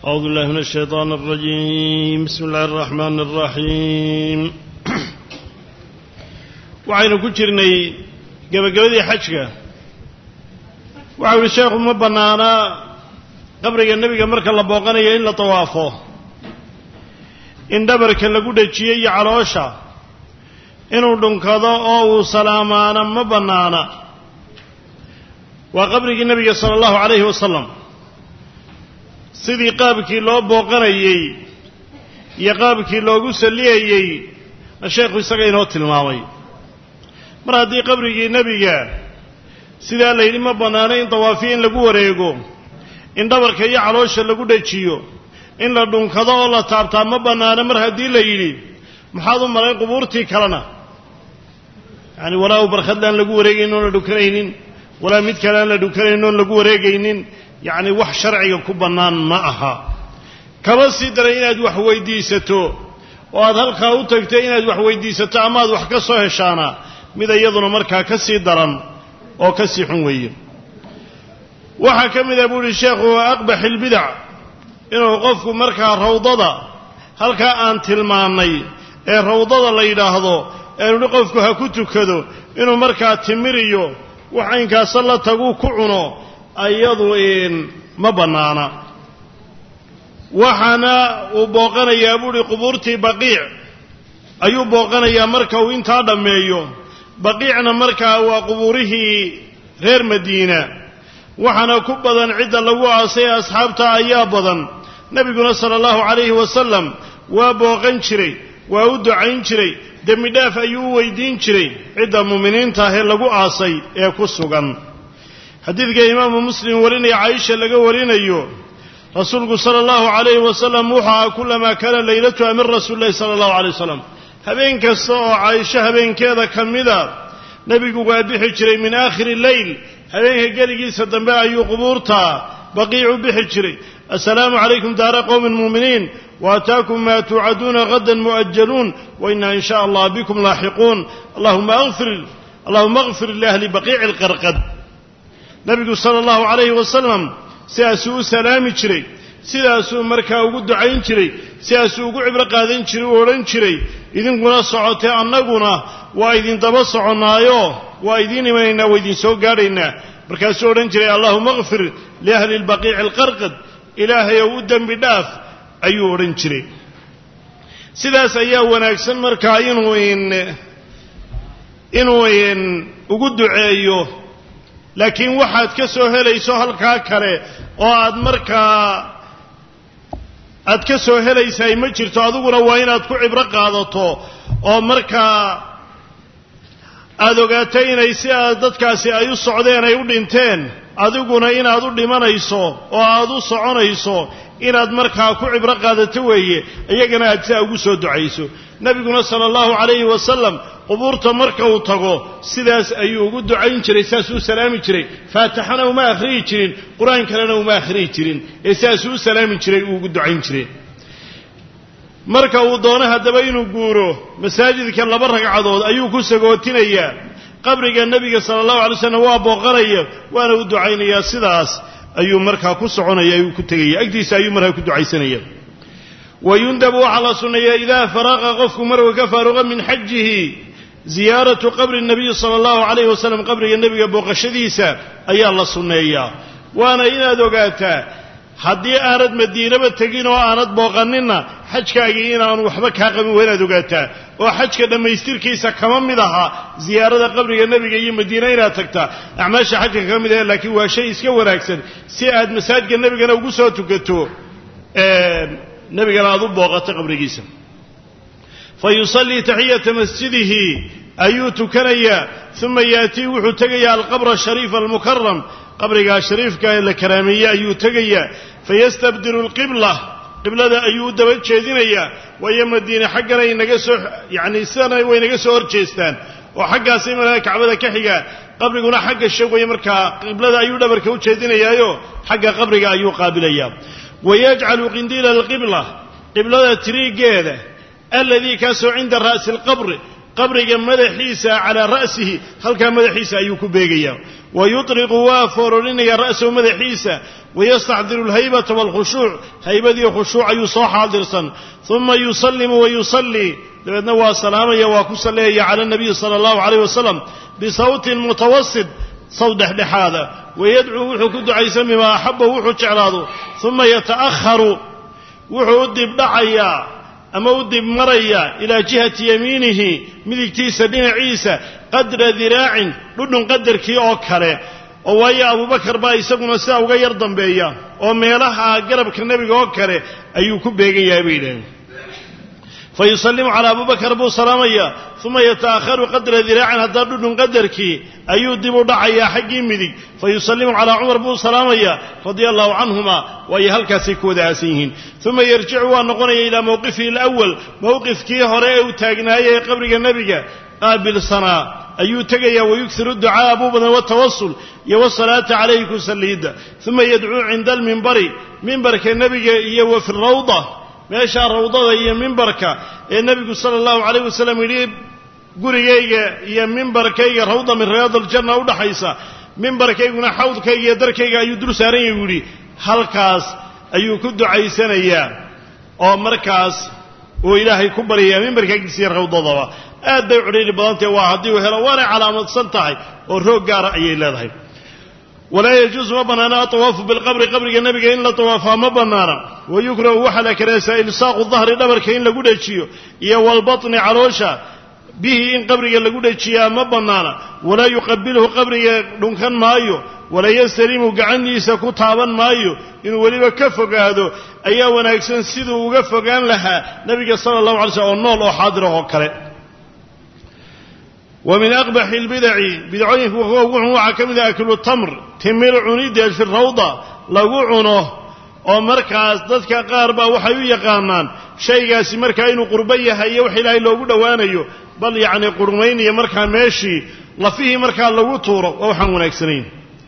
أعوذ بالله من الشيطان الرجيم بسم الله الرحمن الرحيم waxaynu ku jirnay gebagabadii xajka waxau yihi sheekhu ma bannaanaa qabriga nebiga marka la booqanayo in la tawaafo in dhabarka lagu dhajiyo iyo caloosha inuu dhunkado oo uu salaamaana ma bannaana waa qabrigii nebiga sala allahu calayhi wasalam sidii qaabkii loo booqanayey iyo qaabkii loogu salliyayey na sheekhu isaga inoo tilmaamay mar haddii qabrigii nebiga sidaa la yidhi ma bannaano in dawaafiyo in lagu wareego in dhabarka iyo caloosha lagu dhajiyo in la dhunkado oo la taabtaa ma bannaano mar haddii la yidhi maxaad u malayn qubuurtii kalena yacani walaa u barkhadle aan lagu wareegaynin oon la dhukanaynin walaa mid kale aan la dhukanaynin oon lagu wareegaynin yacni wax sharciga ku bannaan ma aha kama sii daran inaad wax weydiisato oo aad halkaa u tagtay inaad wax weydiisato ama aad wax ka soo heshaana mid iyaduna markaa ka sii daran oo ka sii xun weeye waxaa ka mid ah buu uhi sheekhu aqbax ilbidac inuu qofku markaa rawdada halkaa aan tilmaannay ee rawdada la yidhaahdo eenu hi qofku ha ku tukado inuu markaa timiriyo wax aynkaasa la taguu ku cuno iyadu ma bannaana waxaana uu booqanayaa buuhi qubuurtii baqiic ayuu booqanayaa marka uu intaa dhammeeyo baqiicna markaa waa qubuurihii reer madiina waxaana ku badan cidda lagu aasay asxaabta ayaa badan nebiguna sala allahu calayhi wasalam waa booqan jiray waa u ducayn jiray dembi dhaaf ayuu u weydiin jiray cidda muuminiinta ah ee lagu aasay ee ku sugan xadiidka imaamu muslim warinaya caaisha laga warinayo rasuulku sala allahu calayhi wasalam wuxuu aha kulamaa kaana leylatuha min rasuuli llahi sala allahu alay wasalam habeen kasta oo caaisho habeenkeeda ka mida nebigu waa bixi jiray min aakhiri leyl habeenka geligiisa dambe ayuu qubuurta baqiicu bixi jiray assalaamu calaykum daara qowmin muuminiin waataakum maa tuucaduuna hadan mu'ajaluun wainaa in sha allah bikum laaxiquun allahuma afir allahuma akfir liahli baqiici lqarqad nebigu sala allahu calayhi wasalam sidaasuu u salaami jiray sidaasuu markaa ugu ducayn jiray sidaasuu ugu cibro qaadan jiray u odhan jiray idinkuna socotee annaguna waa idin daba soconnaayo waa idiin imanaynaa waa idin soo gaadhaynaa markaasuu odhan jiray allahuma akfir liahli lbaqiici alqarqad ilaahay ow u dembi dhaaf ayuu odhan jiray sidaas ayaa wanaagsan markaa inuu inuu ugu duceeyo laakiin waxaad ka soo helayso halkaa kale oo aad markaa aad ka soo helaysaay ma jirto adiguna waa inaad ku cibro qaadato oo markaa aada ogaato inay si aad dadkaasi ay u socdeen ay u dhinteen adiguna inaad u dhimanayso oo aad u soconayso inaad markaa ku cibro qaadato weeye iyagana aad sidaa ugu soo ducayso nebiguna sala allahu calayhi wasalam qubuurta marka uu tago sidaas ayuu ugu ducayn jiray sidaasuu u salaami jiray faatixana uma akhriyi jirin qur-aan kalena uma akhriyi jirin ee sidaasuu u salaami jiray uu ugu ducayn jiray marka uu doono haddaba inuu guuro masaajidka laba ragcadood ayuu ku sagootinayaa qabriga nebiga sala allahu alay slam waa booqanaya waana u ducaynayaa sidaas ayuu markaa ku soconaya ayuu ku tegaya agtiisa ayuu markaa ku ducaysanaya wayundabu waxaa la sunneeyaa idaa faraqa qofku marka ka faaruqa min xajihi ziyaaratu qabri nabiyi sala allahu calayhi wasalam qabriga nebiga booqashadiisa ayaa la sunneeyaa waana inaad ogaataa haddii aanad madiinaba tegin oo aanad booqaninna xajkaagii inaanu waxba kaa qabin waa inaad ogaataa oo xajka dhammaystirkiisa kama mid aha ziyaarada qabriga nebiga iyo madiina inaad tagtaa acmaasha xajka kama mid aha laakiin waa shay iska wanaagsan si aad masaajidka nebigana ugu soo tukato nebigana aad u booqato qabrigiisa fa yusallii taxiyata masjidihi ayuu tukanayaa uma yaatii wuxuu tegayaa alqabra ashariifa almukaram qabrigaa shariifka ee la karaameeyey ayuu tegayaa fayastabdilu alqibla qiblada ayuu u daba jeedinayaa waayo madiine xaggana inaga soo yacni sidana way naga soo hor jeestaan oo xaggaasay markaa kacbada ka xigaa qabriguna xagga sheegaya markaa qiblada ayuu dhabarka u jeedinayaayo xagga qabriga ayuu qaabilayaa wayajcalu qindiila alqibla qiblada tiriigeeda aladii kaasoo cinda ra'si alqabri qabriga madaxiisa calaa ra'sihi halkaa madaxiisa ayuu ku beegayaa wa yutriqu waa foororinaya ra'sahu madaxiisa wayastaxdiru alhaybata waalkhushuuc haybadiiyo khushuuc ayuu soo xaadirsan uma yusallimu wa yusallii dabeedna waa salaamaya waa ku salleeyaya cala nabiyi sala allahu calayh wasalam bisawtin mutawasit saw dhexdhexaada wayadcuu wuxuu ku ducaysan bimaa axabahu wuxuu jeclaado uma yata'aharu wuxuu u dibdhacayaa ama u dib maraya ilaa jihati yamiinihi midigtiisa dhinaciisa qadra diraacin dhudhun qadarkii oo kale oo waayo abubakar baa isaguna sidaa uga yar dambeeya oo meelaha garabka nebiga oo kale ayuu ku beegan yahay bay yidhaaheen fa yusallimu calaa abubakar buu salaamaya uma yata'aharu qadra diraacin haddaa dhudhun qadarkii ayuu dib u dhacayaa xaggii midig fa yusallimu calaa cumar buu salaamaya radia allahu canhuma waayo halkaasay ku wada aasan yihiin uma yarjicu waa noqonaya ilaa mowqifihi alawal mowqifkii hore ee uu taagnaayay ee qabriga nebiga qaabilsanaa ayuu tegayaa wayughiru ducaa'a buu badan watawasul iyo wasalaata calayhi ku salliidda uma yadcuu cinda almimbari mimbarka nebiga iyo wa fi rawda meeshaa rawdada iyo mimbarka ee nebigu sala allahu calayh wasalam yidhi gurigayga iyo mimbarkayga rawda min riyaad aljanna udhaxaysa mimbarkayguna xawdkayga iyo darkayga ayuu dul saaran yahy yidhi halkaas ayuu ku ducaysanayaa oo markaas uu ilaahay ku baryayaa mimbarka agtiisa iyo rawdadaba aad bay cudhiiri badantahe waa haddii uu helo waanay calaamadsan tahay oo roog gaara ayay leedahay walaa yajuusu ma bannaana atawaafu bilqabri qabriga nebiga in la tawaafaa ma bannaana wa yukrahu waxaa la karaasaa ilsaaqu dahri dhabarka in lagu dhejiyo iyo walbatni caloosha bihi in qabriga lagu dhejiyaa ma bannaana walaa yuqabilhu qabriga dhunkan maayo walaa yastalimu gacantiisa ku taaban maayo inuu weliba ka fogaado ayaa wanaagsan siduu uga fogaan lahaa nebiga sala allahu alay slm oo nool oo xaadirah oo kale wa min aqbaxi albidaci bidacooyinka kuwa ugu xun waxaa ka mid ah aklu tamr timir cunideed fi rawda lagu cuno oo markaas dadka qaar baa waxay u yaqaanaan shaygaasi markaa inuu qurbo yahay iyo wax ilaahay loogu dhowaanayo bal yacni qurmaynaya markaa meeshii lafihii markaa lagu tuuro waa waxaan wanaagsanayn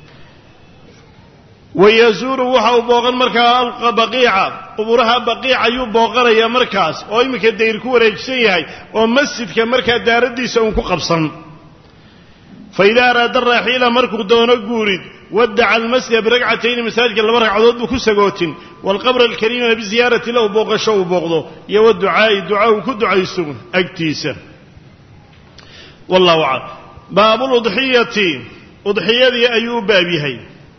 wayazuuru waxa uu booqan markaa baqiica quburaha baqiic ayuu booqanayaa markaas oo iminka dayr ku wareejisan yahay oo masjidka markaa daaraddiisa uun ku qabsan fa idaa araada raaxiila markuu doono guurid wadaca almasjida biragcatayni masaajidka laba ragcadood buu ku sagootin waalqabra alkariimana biziyaarati lahu booqasho uu booqdo iyo waducaa'i duca uu ku ducaysto agtiisa wallahu aclam baabuludxiyati udxiyadii ayuu u baab yahay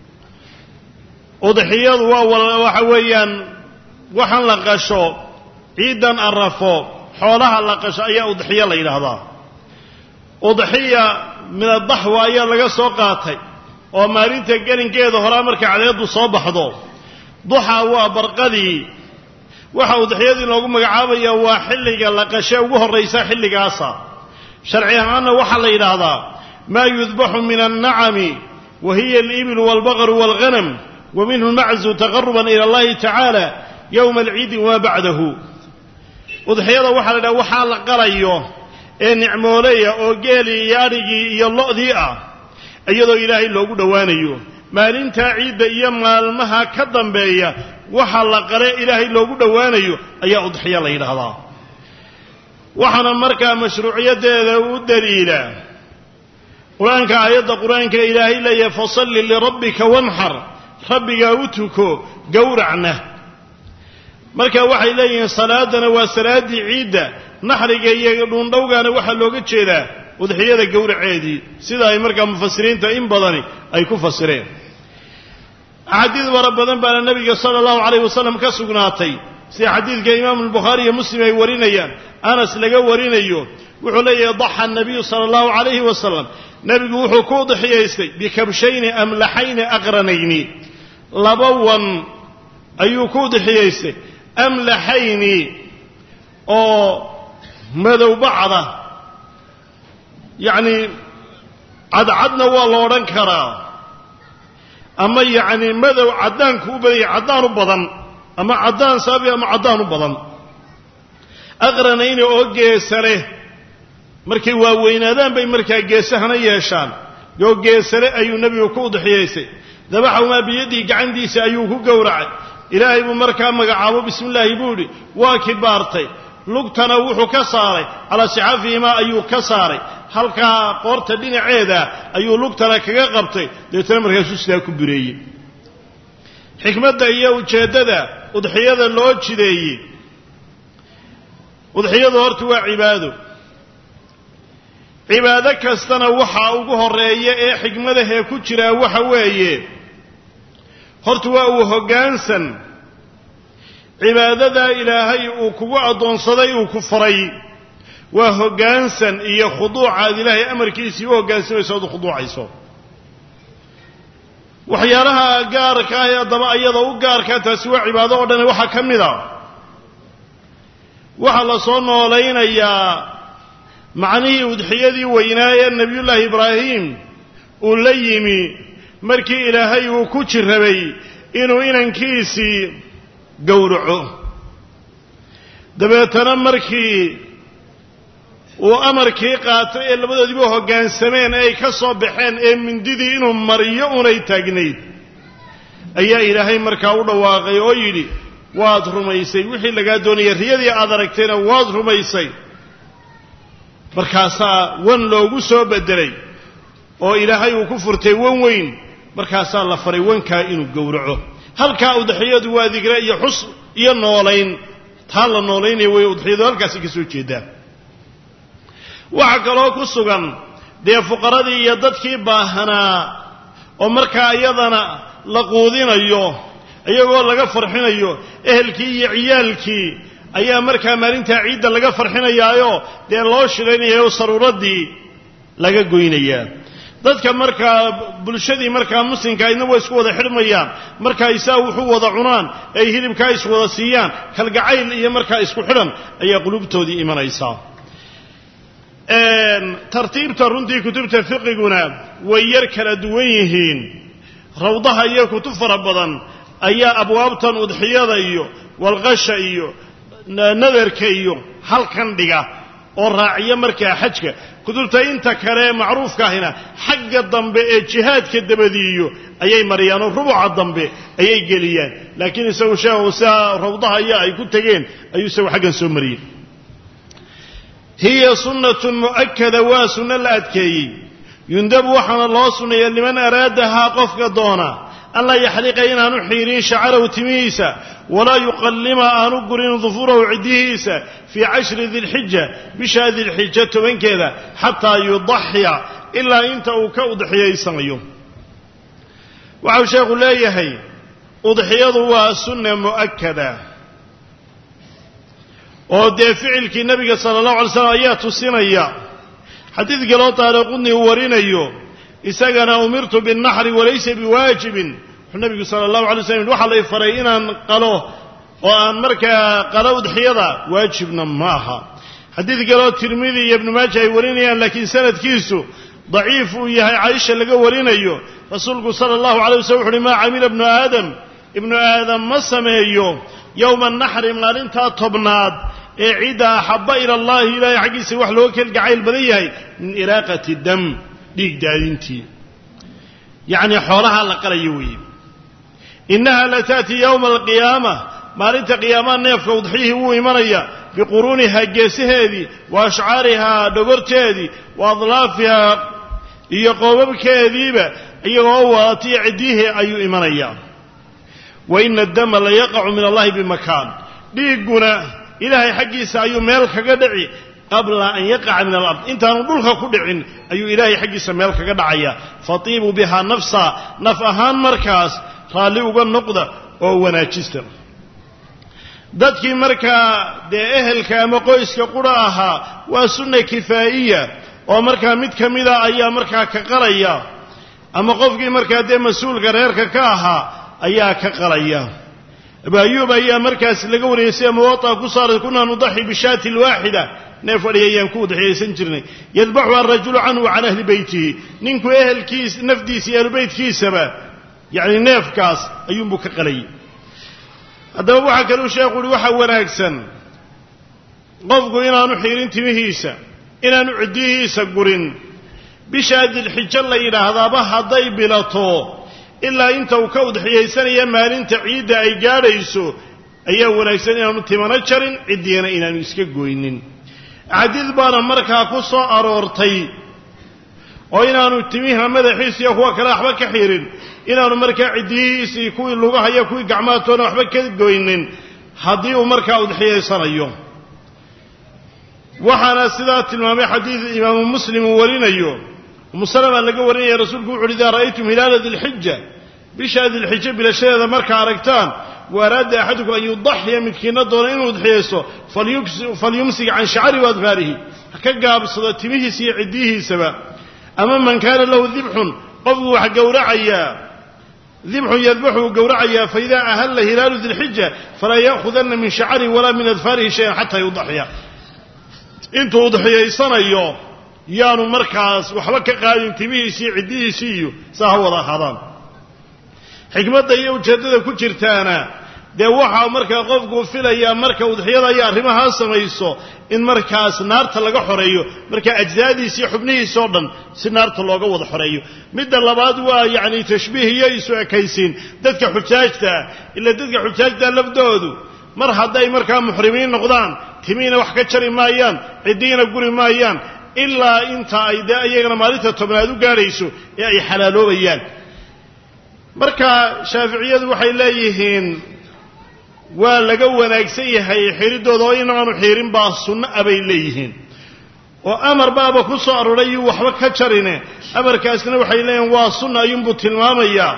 udxiyadu waa waxa weeyaan waxaan la qasho ciidan arafo xoolaha la qasho ayaa udxiyo la yidhaahdaa udxiya min adaxwa ayaa laga soo qaatay oo maalinta gelinkeeda horaa markay cadeedu soo baxdo duxa waa barqadii waxa udxiyadii loogu magacaabaya waa xilliga la qashe ugu horraysa xilligaasa sharci ahaanna waxaa la yidhaahdaa maa yudbaxu min annacami wa hiya alibilu waalbaqru waalghanam wa minhu lmaczu taqaruban ila allahi tacaala yowma alciidi wamaa bacdahu udxiyada waxaa la yidhaha waxaa la qalayo ee nicmooleya oo geelii iyo adhigii iyo lo'dii ah iyadoo ilaahay loogu dhowaanayo maalintaa ciidda iyo maalmaha ka dambeeya waxa la qale ilaahay loogu dhowaanayo ayaa udxiya la yidhaahdaa waxaana markaa mashruuciyadeeda u daliila qur-aanka aayadda qur-aanka ilaahay leeyahay fasalli lirabbika wanxar rabbigaa u tuko gowracna marka waxay leeyihiin salaadana waa salaaddii ciidda naxriga iyo dhuundhowgaana waxaa looga jeedaa udxiyada gowraceedii sida ay markaa mufasiriinta in badani ay ku fasireen axaadiid fara badan baana nebiga sala allahu calayh wasalam ka sugnaatay sida xadiidka imaamu albukhaari iyo muslim ay warinayaan anas laga warinayo wuxuu leeyahay daxa nabiyu sala allahu calayhi wasalam nebigu wuxuu ku udxiyaystay bikabshayni amlaxayni aqranayni laba wan ayuu ku udxiyaystay amlaxayni oo madow bacda yacni cadcadna waa la odhan karaa ama yacni madow caddaanku u badanya caddaan u badan ama caddaan saabi ama caddaan u badan aqranayni oo geesa leh markay waaweynaadaan bay markaa geesahana yeeshaan oo geesale ayuu nebigu ku udxiyaystay dabaxahumaa biyadihi gacantiisa ayuu ku gowracay ilaahay buu markaa magacaabo bismi illaahi buu idhi waa kibaartay lugtana wuxuu ka saaray calaa sixaafihimaa ayuu ka saaray halkaa qoorta dhinaceeda ayuu lugtana kaga qabtay deetana markaasuu sidaa ku bireeyey xikmadda iyo ujeeddada udxiyada loo jideeyey udxiyadu horta waa cibaado cibaado kastana waxaa ugu horeeya ee xikmadahee ku jiraa waxa weeye horta waa uu hoggaansan cibaadadaa ilaahay uu kugu addoonsaday uu ku faray waa hoggaansan iyo khuduuca aad ilaahay amarkiisii u hoggaansamayso oad u khuduucayso waxyaalaha gaarka ah ee haddaba ayada u gaarkaa taasi waa cibaado oo dhan waxaa ka mid a waxaa la soo noolaynayaa macnihii udxiyadii weynaa ee nebiyullaahi ibraahim uu la yimi markii ilaahay uu ku jirrabay inuu inankiisii gowraco dabeetana markii uu amarkii qaatay ee labadoodiiba hoggaansameen ee ay ka soo baxeen ee mindidii inuu mariyo unay taagnayd ayaa ilaahay markaa u dhawaaqay oo yidhi waad rumaysay wixii lagaa doonayay riyadii aad aragtayna waad rumaysay markaasaa wan loogu soo beddelay oo ilaahay uu ku furtay wan weyn markaasaa la faray wankaa inuu gowraco halkaa udxiyadu waa digre iyo xus iyo noolayn taa la noolaynaya way udxiyadu halkaasi ka soo jeedaa waxaa kaloo ku sugan dee fuqaradii iyo dadkii baahanaa oo markaa iyadana la quudinayo iyagoo laga farxinayo ehelkii iyo ciyaalkii ayaa markaa maalintaa ciidda laga farxinayaayo dee loo shilaynayaoo saruuradii laga goynayaa dadka markaa bulshadii markaa muslimka idna way isku wada xidhmayaan markaa isaa wuxuu wada cunaan ay hilibkaa iswada siiyaan kalgacayl iyo markaa isku xidhan ayaa qulubtoodii imanaysaa tartiibta runtii kutubta fiqiguna way yar kala duwan yihiin rawdaha iyo kutub fara badan ayaa abwaabtan udxiyada iyo walqasha iyo nadarka iyo halkan dhiga oo raaciya markaa xajka kutubta inta kale ee macruufka ahina xagga dambe ee jihaadka dabadiiyo ayay mariyaan oo rubuca dambe ayay geliyaan laakiin isagu sheekhu sidaa rawdaha iyo ay ku tegeen ayuu isagu xaggan soo mariyey hiya sunnatun mu'akada waa sunno la adkeeyey yundabu waxaana loo sunneeya liman araadahaa qofka doona an laa yaxliqa inaanu xiirin shacarahu timihiisa walaa yuqallima aanu gurin dufurahu ciddihiisa fii cashri dilxija bishaa dilxija tobankeeda xataa yudaxiya ilaa inta uu ka udxiyaysanayo waxau sheekhu leeyahay udxiyadu waa sunna mu'akada oo dee ficilkii nebiga sala allahu alay slam ayaa tusinaya xadiid kaloo taariqudni uu warinayo isagana umirtu binnaxri walaysa biwaajibin wuxuu nebigu sala allahu alay slam waxaa lay faray inaan qalo oo aan markaa qalo udxiyada waajibna ma aha xadiid kaloo tirmidi iyo ibnu maaja ay warinayaan laakiin sanadkiisu daciif uu yahay caaisha laga warinayo rasuulku sala allahu alay waslm wuxu uhi maa camila ibnu aadam ibnu aadam ma sameeyo yowma naxri maalintaa tobnaad ee cidda axabba ila allahi ilaahay xaggiisa wax looga kelgacayl badan yahay min iraaqati dam dhiig daadintii yacnii xoolaha la qalayo weeye innaha la taati yowma alqiyaama maalinta qiyaamaha neefka udxiyihii wuu imanaya biquruunihaa geesaheedii wa ashcaarihaa dhogorteedii wa adlaafihaa iyo qoobabkeediiba iyagoo wadatiyo ciddiyihii ayuu imanayaa wa ina addama la yaqacu min allahi bimakaan dhiigguna ilaahay xaggiisa ayuu meel kaga dhici qabla an yaqaca min alard intaanu dhulka ku dhicin ayuu ilaahay xaggiisa meel kaga dhacaya fatiibuu bihaa nafsa naf ahaan markaas raalli uga noqda oo wanaajista dadkii markaa dee ehelka ama qoyska qura ahaa waa sunna kifaa'iya oo markaa mid ka mida ayaa markaa ka qalaya ama qofkii markaa dee mas-uulka reerka ka ahaa ayaa ka qalaya abu ayuub ayaa markaas laga wariyay sida muwaa ku saaray kunaa nudaxi bishaati lwaaxida neef adhi ayaan ku udxiyaysan jirnay yadbaxu arajulu canhu can ahli beytihi ninku ehelkiis nafdiisa iyo ahlubeytkiisaba yacni neefkaas ayuunbuu ka qalayay haddaba waxaa kaluu sheekhu uhi waxaa wanaagsan qofku inaanu xiirin timihiisa inaanu ciddihiisa gurin bishaa dilxijo la yidhaahdaaba hadday bilato ilaa inta uu ka udxiyaysanaya maalinta ciidda ay gaadhayso ayaa wanaagsan inaanu timano jarin ciddiyana inaanu iska goynin axaadiid baana markaa ku soo aroortay oo inaanu timiha madaxiisa iyo kuwa kale waxba ka xirin inaanu markaa ciddiyihiisii kuwii lugahaya kuwii gacmaatoona waxba ka goynin haddii uu markaa udxiyaysanayo waxaana sidaa tilmaamay xadiid imaamu muslim uu warinayo umu salama laga warinaya rasuulku wuxu uhi idaa ra'aytum hilaala dilxija bisha dilxija bilashadeeda markaa aragtaan wa araada axadukum an yudaxiya midkiina doona inuu udxiyaysto falyumsik can shacari waadfaarihi ha ka gaabsado timihiisa iyo ciddiyihiisaba ama man kaana lahu dibxun qofku wax gowracayaa dibxun yadbaxu uu gowracayaa faidaa ahalla hilaalu dilxija falaa ya'khudanna min shacarihi walaa min adfaarihi shayan xataa yudaxiya intuu udxiyaysanayo yaanu markaas waxba ka qaadin timihiisii iyo ciddihiisii iyo saa ha wada ahaadaan xikmadda iyo ujeeddada ku jirtaana dee waxaa markaa qofku filayaa marka udxiyada iyo arrimahaa samayso in markaas naarta laga xoreeyo markaa ajsaadiisa iyo xubnihiisa oo dhan si naarta looga wada xoreeyo midda labaad waa yacni tashbiih iyo isu ekaysiin dadka xujaajtaa ila dadka xujaajtaa lafdoodu mar hadday markaa muxrimiin noqdaan timiina wax ka jari maayaan ciddiina guri maayaan ilaa inta ay dee iyagana maalinta tobnaad u gaadhayso ee ay xalaaloobayaan marka shaaficiyadu waxay leeyihiin waa laga wanaagsan yahay xiridooda oo inaanu xirin baa sunno a bay leeyihiin oo amar baaba ku soo arooray yuu waxba ka jarine amarkaasna waxay leeyihiin waa sunna ayuunbuu tilmaamayaa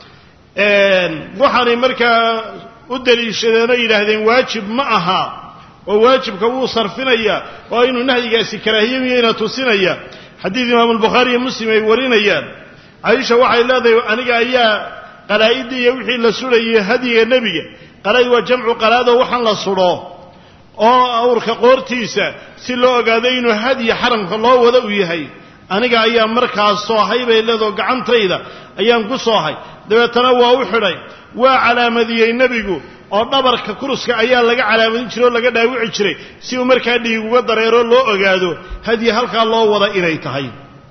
waxaanay markaa u daliishadeen oo yidhaahdeen waajib ma aha oo waajibka wuu sarfinaya oo inuu nahyigaasi karaahiyamiyeyna tusinaya xadiid imaamu albukhaari iyo muslim ay warinayaan caaisha waxay leedahay aniga ayaa qalaa'idii iyo wixii la sudhayay hadiga nebiga qalaa'id waa jamcu qalaadoo waxaan la sudho oo awrka qoortiisa si loo ogaado inuu hadiya xaramka loo wada u yahay aniga ayaa markaas soohay bay leedao gacantayda ayaan ku soohay dabeetana waa u xidhay waa calaamadiyey nebigu oo dhabarka kuruska ayaa laga calaamadin jiray oo laga dhaawici jiray si uu markaa dhiig uga dareero loo ogaado hadiye halkaa loo wada inay tahay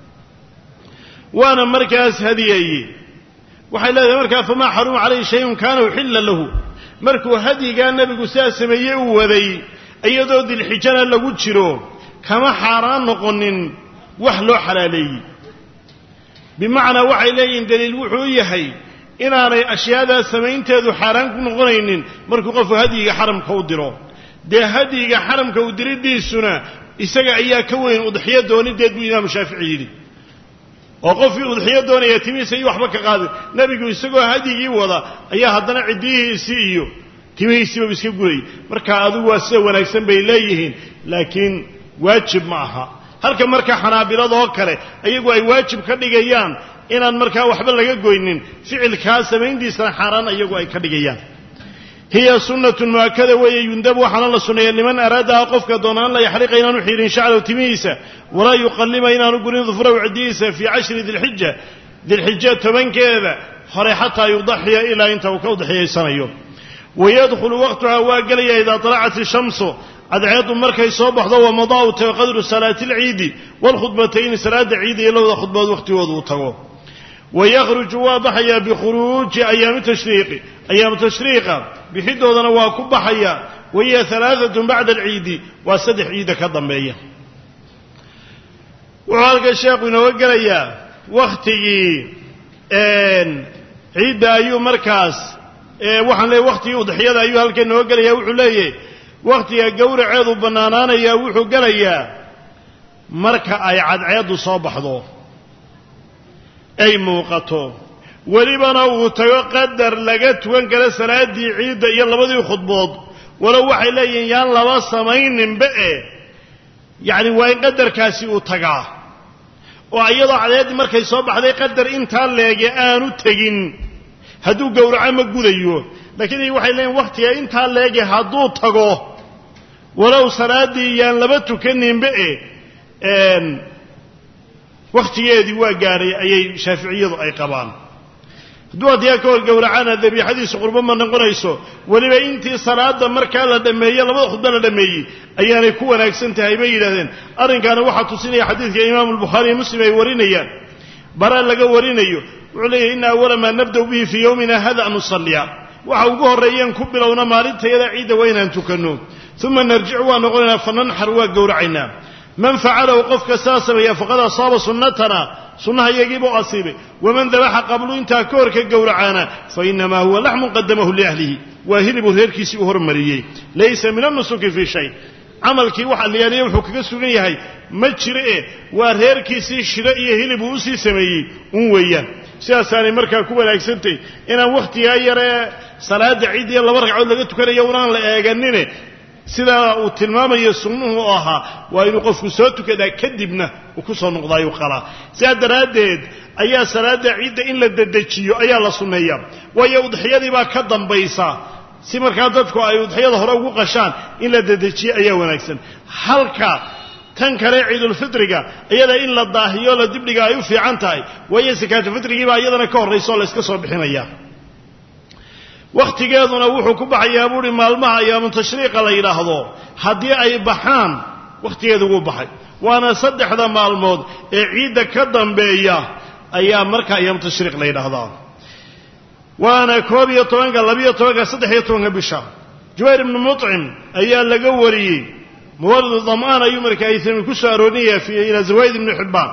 waana markaas hadiyeeye waxay leedahay markaa famaa xaruma calayhi shayun kaana uxilla lahu markuu hadyigaa nebigu sidaa sameeyey uu waday iyadoo dilxijana lagu jiro kama xaaraan noqonin wax loo xalaaleeyey bimacnaa waxay leeyihiin daliil wuxuu yahay inaanay ashyaadaas samaynteedu xaaraan ku noqonaynin markuu qofku hadyiga xaramka u diro dee hadyiga xaramka u diriddiisuna isaga ayaa ka weyn udxiyo doonideed buu imaamu shaafici yidhi oo qofkii udxiyo doonaya timihiisa iyo waxba ka qaadin nebigu isagoo hadyigii wada ayaa haddana ciddiyihiisii iyo timihiisiiba iska gurayay marka adigu waa sida wanaagsan bay leeyihiin laakiin waajib ma aha halka marka xanaabiladoo kale iyagu ay waajib ka dhigayaan inaan markaa waxba laga goynin ficilkaa samayntiisana xaaraan iyagu ay ka dhigayaan hiya sunnatun mu'akada weeye yundab waxaana la sunneeya liman araadaha qofka doonaan la yaxliqa inaanu xiirin shacrahu timihiisa walaa yuqallima inaanu gurin dufrahu ciddihiisa fii cashri dilxija dilxija tobankeeda hore xataa yudaxiya ilaa inta uu ka udxiyaysanayo wayadkhulu waqtuha waa gelaya idaa talacat ishamsu cadceeddu markay soo baxdo wamadaa u tago qadru salaati alciidi waalkhudbatayni salaada ciida iyo labada khudbood wakhtigooda uu tago wayakhruju waa baxayaa bikhuruuji ayaami tashriiqi ayaamu tashriiqa bixidoodana waa ku baxaya wahiya alaaatun bacda alciidi waa saddex ciidda ka dambeeya wuxuu halka sheekhu inooga gelayaa wakhtigii ciidda ayuu markaas waxaan leeyahy wakhtigii udxiyada ayuu halka inooga gelaya wuxuu leeyahy wakhtiga gowraceedu bannaanaanayaa wuxuu gelayaa marka ay cadceeddu soo baxdo ay muuqato welibana uu tago qadar laga tukan karo salaaddii ciidda iyo labadii khudbood walow waxay leeyihiin yaan laba samayninba e yacni waa in qadarkaasi uu tagaa oo iyadoo cadceeddii markay soo baxday qadar intaa leege aanu tegin hadduu gowraco ma gudayo laakiin waxay leeyihin wakhtiga intaa leege hadduu tago walow salaaddii yaan laba tukaninba e wakhtigeedii waa gaadhay ayay shaaficiyadu ay qabaan hadduu haddiyaa ka hor gowracana dabiixadiisu qurbo ma noqonayso weliba intii salaada markaa la dhammeeye labada khudba la dhammeeyey ayaanay ku wanaagsan tahay bay yidhahdeen arrinkaana waxaa tusinaya xadiidka imaamu albukhaari iyo muslim ay warinayaan bara laga warinayo wuxuu leeyahy ina awala maa nabda'u bihi fii yowmina hada an nusalliya waxa ugu horreeyeen ku bilowna maalintayada ciidda waa inaan tukanno uma narjicu waa noqonaynaa fananxar waa gowracaynaa man facalahu qofka saa sameeya faqad asaaba sunnatana sunnaha iyagiibuu asiibay waman dabaxa qablu intaa ka hor ka gowracaana fa inamaa huwa laxmun qadamahu liahlihi waa hilibuu reerkiisii u hormariyey laysa min annusuki fii shay camalkii waxa liyaaliya wuxuu kaga sugan yahay ma jiro e waa reerkiisii shiro iyo hilib uu usii sameeyey un weeyaan sidaasaanay markaa ku wanaagsantay inaan wakhtigaa yaree salaada ciid iyo laba ragcood laga tukanayo unaan la eeganine sidaa uu tilmaamayo sunnuhu u ahaa waa inuu qofku soo tukadaa kadibna uu ku soo noqdaayu qalaa sidaa daraaddeed ayaa salaada ciidda in la dedejiyo ayaa la sunneeyaa waayo udxiyadii baa ka dambaysa si markaa dadku ay udxiyada hore ugu qashaan in la dedejiyo ayaa wanaagsan halka tan kale ciidulfitriga iyada in la daahiyo la dibdhiga ay u fiican tahay waayo sakaatufitrigiibaa iyadana ka horraysa oo la yska soo bixinaya wakhtigeeduna wuxuu ku baxayaa buuhi maalmaha ayaamu tashriiqa la yidhaahdo haddii ay baxaan wakhtigeedu wuu baxay waana saddexda maalmood ee ciidda ka dambeeya ayaa marka ayaamu tashriiq la yidhaahdaa waana koob iyo tobanka labiyo tobanka saddex iyo tobanka bisha jubayr ibnu muطcim ayaa laga wariyey muwaridu dam'aan ayuu marka aytami ku soo aroorinaya ilaa zawayd ibni xibbaan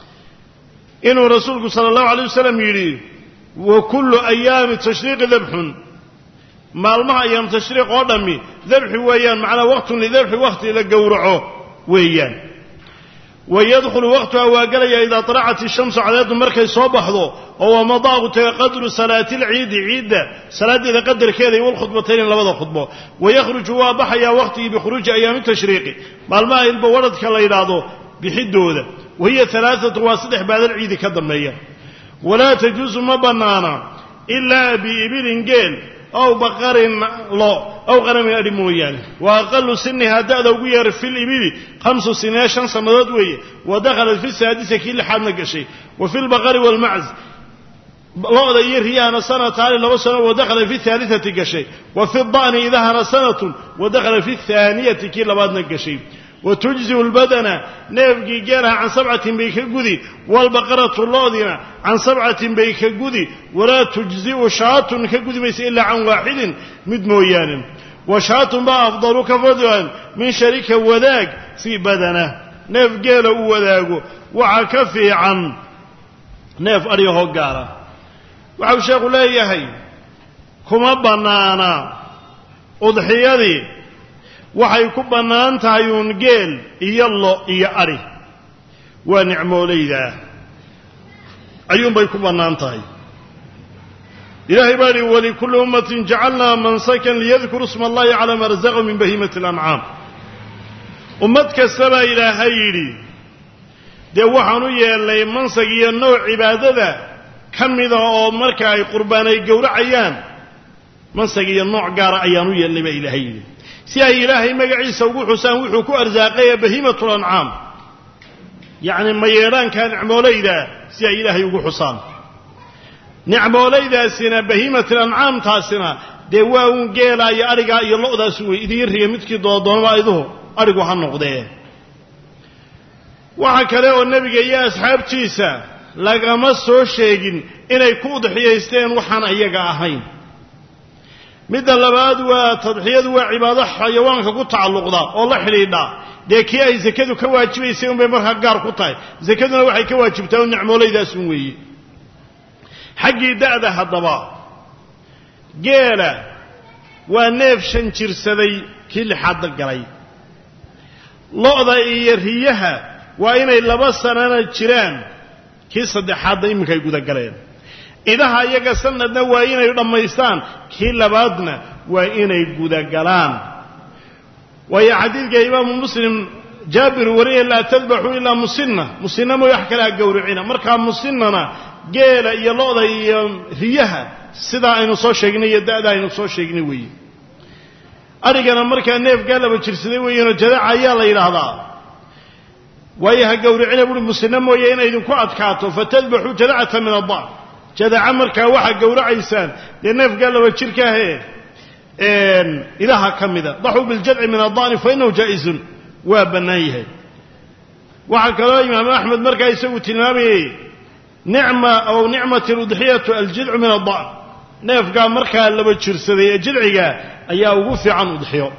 inuu rasuulku sala allahu alay wasalam yidhi wa kullu ayaami tashriiqi dabxun maalmaha ayaam tashriiq oo dhammi dabxi weeyaan macnaa waqtun lidabxi wakhti la gowraco weeyaan wa yadkhulu waqtuha waa gelaya idaa طalacat ishamsu cadeedu markay soo baxdo oo wamadaaqu taga qadru salaati lciidi ciidda salaaddeeda qadarkeeda iyo walkhudbatayni labada khudbo wayakhruju waa baxayaa waqtigii bikhuruuji ayaami tashriiqi maalmaha ilba wadhadka la yidhaahdo bixidooda wahiya alaaatu waa saddex baadal ciidi ka dambeeya walaa tajuusu ma bannaana ilaa biibilin geel ow baqarin lo ow qanamin adhi mooyaane wa aqalu sinihaa da'da ugu yeer fi libili khamsu siniya shan sannadood weeye wa dakhalat fi saadisa kii lixaadna gashay wa fi lbaqari waalmacz lo-da iyo riyahana sanataani laba sano wa dakhala fi haaliati gashay wa fi da'ni idahana sanatun wa dakhala fi haaniyati kii labaadna gashay watujziu lbadana neefgii geelaha can sabcatin bay ka gudi waalbaqaratu loodina can sabcatin bay ka gudi walaa tujzi'u shaatun ka gudi maysa ilaa can waaxidin mid mooyaane wa shaatun baa afdalu ka fadlan min sharika wadaag fii badana neef geela uu wadaago waxaa ka fiican neef aryahoo gaara waxau sheekhu leeyahay kuma bannaana udxiyadii waxay ku bannaan tahay uun geel iyo lo iyo adhi waa nicmoolaydaa ayuunbay ku bannaan tahay ilaahay baa ihi walikulli ummatin jacalnaa mansakan liyadkuru isma allahi calaa maa razaqahum min bahiimati alancaam ummad kasta baa ilaahay yidhi dee waxaan u yeelnay mansag iyo nooc cibaadada ka mida oo marka ay qurbaan ay gowracayaan mansag iyo nooc gaara ayaan u yeelnay baa ilaahay yidhi si ay ilaahay magaciisa ugu xusaan wuxuu ku arsaaqaya bahiimatul ancaam yacni mayeedhaanka nicmoolayda si ay ilaahay ugu xusaan nicmoolaydaasina bahiimatul ancaamtaasina dee waa uun geelaa iyo adhigaa iyo lo-daas wey idiin riya midkii doodoonaba iduhu adhigu ha noqdee waxa kale oo nebiga iyo asxaabtiisa lagama soo sheegin inay ku udxiyaysteen waxaan iyaga ahayn midda labaad waa tadxiyadu waa cibaado xayawaanka ku tacalluqda oo la xidhiidha dee kii ay sakadu ka waajibaysay unbay markaa gaar ku tahay sakaduna waxay ka waajibtaa un nicmoolaydaas un weeye xaggii da'da haddaba geela waa neef shan jirsaday kii lixaadda galay lo-da iyo riyaha waa inay laba sanana jiraan kii saddexaadda iminkaay gudagaleen idaha iyaga sanadna waa inay dhammaystaan kii labaadna waa inay gudagalaan waayo xadiidka imaamu muslim jaabir wariya laa tadbaxuu ilaa musinna musinna mooy wax kale ha gowricina markaa musinnana geela iyo lo-da iyo riyaha sidaa aynu soo sheegnay iyo da'da aynu soo sheegnay weeye adhigana markaa neefkaa laba jirsaday weeyanoo jadaca ayaa la yidhaahdaa waayo ha gowricina buui musinna mooye inay idinku adkaato fatadbaxuu jadacata min addac jadaca markaa waxaa gowracaysaan dee neefkaa laba jirkaahee idaha ka mida daxuu biljadci min adda'ni fa inahu jaa'izun waa bannaan yahay waxaa kaloo imaamu axmed markaa isagu tilmaamayey nicma aw nicmat aludxiyatu aljidcu min adda'n neefkaa markaa laba jirsaday ee jilciga ayaa ugu fiican udxiyo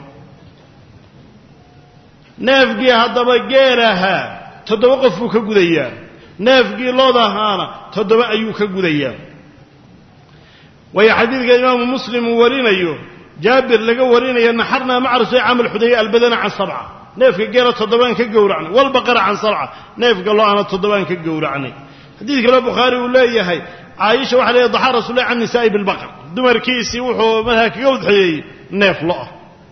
neefkii haddaba geel ahaa toddoba qof buu ka gudayaa neefkii lood ahaana toddoba ayuu ka gudayaa waayo xadiidka imaamu muslim uu warinayo jaabir laga warinayo naxarnaa maca rasuul camal xudaya albadana can sabca neefka geela toddobaan ka gowracnay walbaqara can sabca neefka lo-ana toddobaan ka gowracnay xadiid kale bukhaari uu leeyahay caaisha waxa leeyahy daxaa rasuulahi can nisaa'i bilbaqar dumarkiisii wuxuu markaa kaga udxeeyey neef lo-ah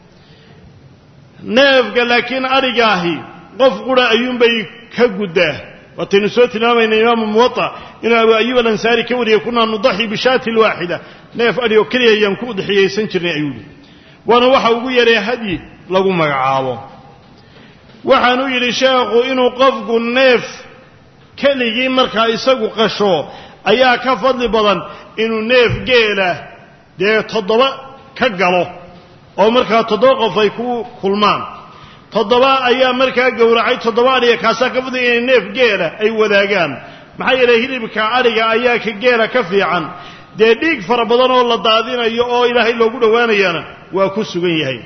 neefka laakiin adhigaahi qof qura ayuunbay ka guddaa waataynu soo tilmaamayna imaamu muwaa inuu abu ayub alansaari ka wariyey kunaa nudaxi bishaati lwaaxida neef adhi oo keliya ayaan ku udxiyaysan jirnay ayuu yihi waana waxa ugu yaree hadyi lagu magacaabo waxaanuu yidhi sheekhu inuu qofku neef keligii markaa isagu qasho ayaa ka fadli badan inuu neef geela dee toddoba ka galo oo markaa toddoba qof ay ku kulmaan toddoba ayaa markaa gowracay toddoba adhiga kaasaa ka fadliga inay neef geela ay wadaagaan maxaa yeelay hilibka adhiga ayaa ka geela ka fiican dee dhiig fara badan oo la daadinayo oo ilaahay loogu dhowaanayana waa ku sugan yahay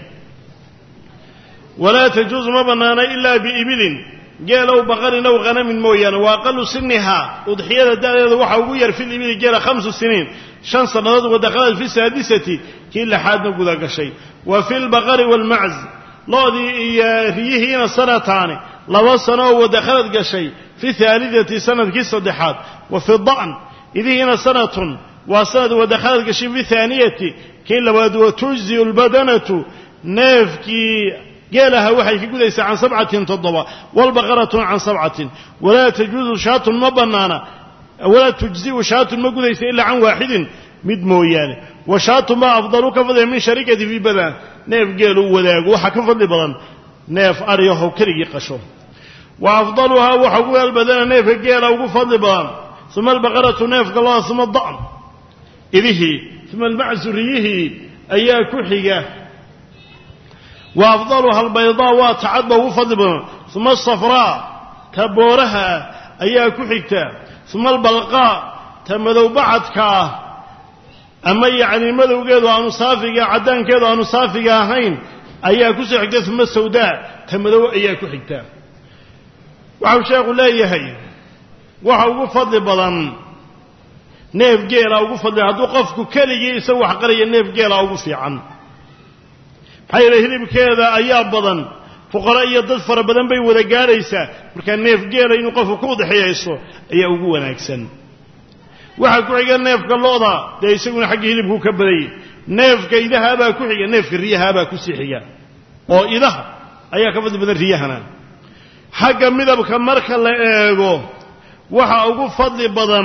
walaa tajuusu ma bannaana ilaa biibilin geelow baqarin ow khanamin mooyaane wa aqalu sinihaa udxiyada da'deeda waxaa ugu yar fil ibili geela khamsu siniin shan sannadood wadakhalad fi saadisati kii lixaadna guda gashay wa fi lbaqari waalmacz loodii iyo riyihiina sanataani laba sano oo wadakhalad gashay fi haalidati sanadkii saddexaad wa fi da'n idihiina sanatun waa sanad wadakhalad gashay fi haaniyati kii labaad wa tujziu lbadanatu neefkii geelaha waxay ka gudaysaa can sabcatin toddoba walbaqaratun can sabcatin walaa tajuusu shaatun ma bannaana walaa tujzi'u shaatun ma gudaysa ilaa can waaxidin mid mooyaane wa shaatun baa afdalu ka fadliya min sharikati fii badan neef geelu wadaago waxaa ka fadli badan neef adhiyahow keligii qasho wa afdaluhaa waxa ugu albadana neefka geela ugu fadli badan uma albaqaratu neefka loa uma da'n idihii uma almacsu riyihii ayaa ku xiga wa afdaluha albaydaa waa tacadba ugu fadli badan uma asafraa ta booraha ah ayaa ku xigta uma albalqaa ta madow bacadka ah ama yacni madowgeedu aanu saafiga caddaankeedu aanu saafiga ahayn ayaa ku soo xigta uma sawdaa ta madow ayaa ku xigta waxau sheekhu leeyahay waxa ugu fadli badan neef geela ugu fadli hadduu qofku keligii isagu wax qaraya neef geela ugu fiican maxaa yeele hilibkeeda ayaa badan fuqara iyo dad fara badan bay wada gaadhaysaa markaa neef geela inuu qofku ku udexiyayso ayaa ugu wanaagsan waxaa ku xiga neefka lo'da dee isaguna xagga hilibkuu ka badayay neefka idahaabaa ku xiga neefka riyahaabaa kusii xiga oo idaha ayaa ka fadli badan riyahana xagga midabka marka la eego waxa ugu fadli badan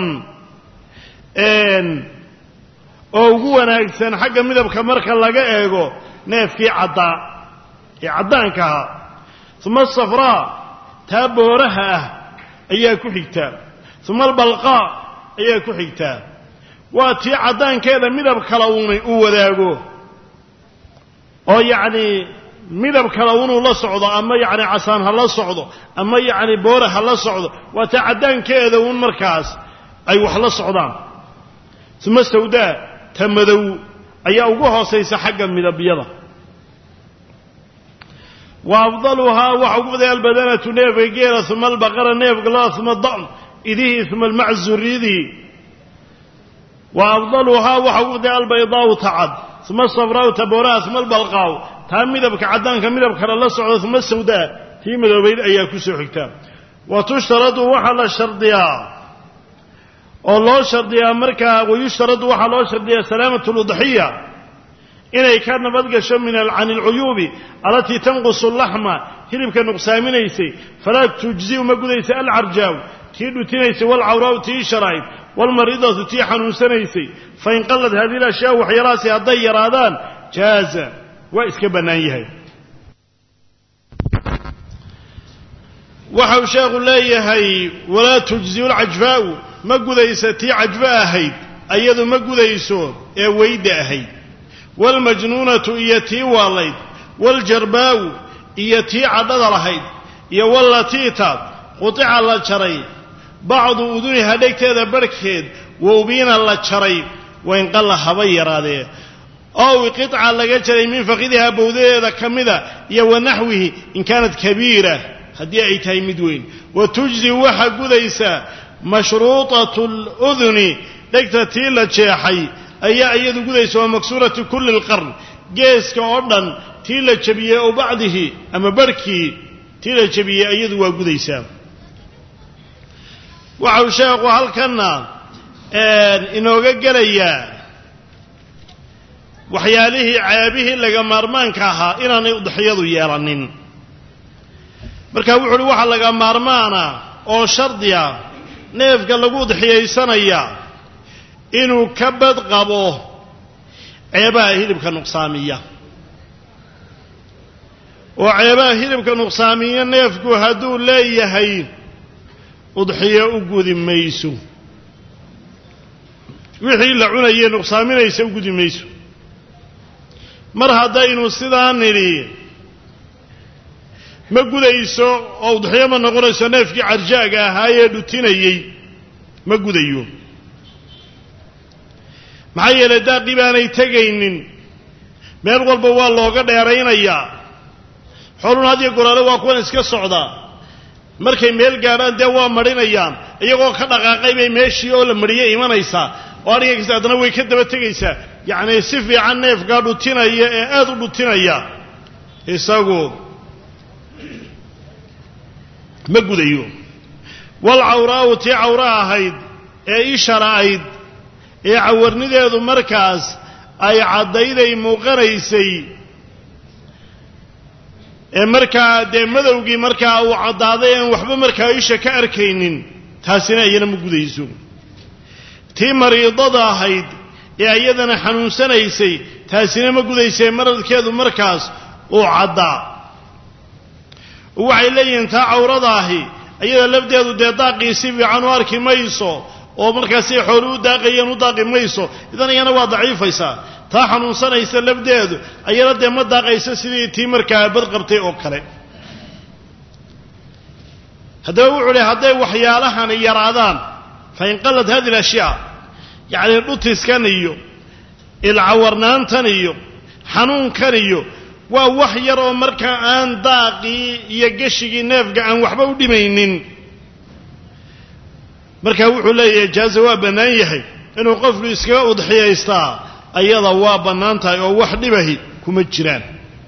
oo ugu wanaagsan xagga midabka marka laga eego neefkii caddaa ee caddaanka ahaa uma asafraa taa booraha ah ayaa ku xigtaa uma albalqaa ayaa ku xigtaa waa tii caddaankeeda midab kala uunay uu wadaago oo yacnii midab kala unuu la socdo ama yacni casaan ha la socdo ama yacni boora ha la socdo waa taa caddaankeeda uun markaas ay wax la socdaan uma sawdaa ta madow ayaa ugu hoosaysa xagga midabyada wa afdaluhaa waxa ugu fadaya albadanatu neefka geela uma albaqara neefka loa uma da'n idihii uma almaczu ridii wa afdaluhaa waxa ugu fadaya albaydaau tacad uma asafraau tabooraha uma albalqaaw taa midabka caddaanka midab kale la socda uma sawdaa tii midoobayd ayaa ku soo xigtaa wa tushtaradu waxaa la shardiyaa oo loo shardiyaa markaa wayushtaradu waxaa loo shardiyaa salaamatu ludxiya inay ka nabadgasho min can alcuyuubi alatii tanqusu laxma hilibka nuqsaaminaysay falaa tujziu ma gudaysa alcarjaaw tii dhutinaysay walcawraau tii sharayd walmaridatu tii xanuunsanaysay fain qallad hadihi lashyaa waxyaalahaasi hadday yaraadaan jaaza waa iska bannaan yahay waxau sheekhu leeyahay walaa tujziu lcajfaa'u ma gudaysa tii cajfo ahayd ayadu ma gudayso ee weyda ahayd waalmajnuunatu iyo tii waalayd waaljarbaa'u iyo tii cadhada lahayd iyo wallatiita qutica la jaray bacdu uduniha dhegteeda barhkeed wowbiina la jaray wain qalla haba yaraadee ow qiطca laga jaray min fakidihaa bowdadeeda ka mida iyo wa naxwihi in kaanat kabiira haddii ay tahay mid weyn wa tujzi waxaa gudaysaa mashruuطaة اlأduni dhegta tii la jeexay ayaa iyadu gudaysa waa maksuurati kuli اlqarn geeska oo dhan tii la jebiyey ow bacdihi ama barhkii tii la jebiyey iyadu waa gudaysaa waxau sheekhu halkanna inooga gelayaa waxyaalihii ceebihii laga maarmaanka ahaa inaanay udxiyadu yeelanin marka wuxu uhi waxaa laga maarmaana oo shardiya neefka lagu udxiyaysanaya inuu ka bad qabo ceebaha hilibka nuqsaamiya oo ceebaha hilibka nuqsaamiya neefku hadduu leeyahay udxiyo u gudi mayso wixii la cunayee nuqsaaminaysa u gudi mayso mar haddaynu sidaa nidhi ma gudayso oo udxiyo ma noqonayso neefkii carjaaga ahaayee dhutinayey ma gudayo maxaa yeelay daaqii baanay tegaynin meel walba waa looga dheeraynayaa xoolun hadiyo goraale waa kuwan iska socdaa markay meel gaadhaan dee waa madhinayaan iyagoo ka dhaqaaqay bay meeshii oo la mariyey imanaysaa oo adhiga kasta haddana way ka daba tegaysaa yacnii si fiican neefkaa dhutinaya ee aada u dhutinaya isagu ma gudayo wal cawraa'u tii cawra ahayd ee ishara'ayd ee cawarnideedu markaas ay caddayday muuqanaysay ee markaa dee madowgii markaa uu caddaaday aan waxba markaa isha ka arkaynin taasina iyana ma gudayso tii mariidada ahayd ee iyadana xanuunsanaysay taasina ma gudaysee maradkeedu markaas uu caddaa waxay leeyihiin taa cawrada ahi iyada lafdeedu dee daaqii si fiican u arki mayso oo markaasay xooli u daaqayeen u daaqi mayso idan iyana waa daciifaysaa taa xanuunsanaysa lafdeedu ayana dee ma daaqayso sidii tii markaa bad qabtay oo kale haddaba wuxuu uhi hadday waxyaalahani yaraadaan fa in qallat hadi alashyaa yacnii dhutiskan iyo ilcawarnaantan iyo xanuunkan iyo waa wax yar oo markaa aan daaqii iyo geshigii neefga aan waxba u dhimaynin markaa wuxuu leeyahay jaaza waa bannaan yahay inuu qofku iskaga udxiyaystaa ayada waa bannaan tahay oo wax dhibahi kuma jiraan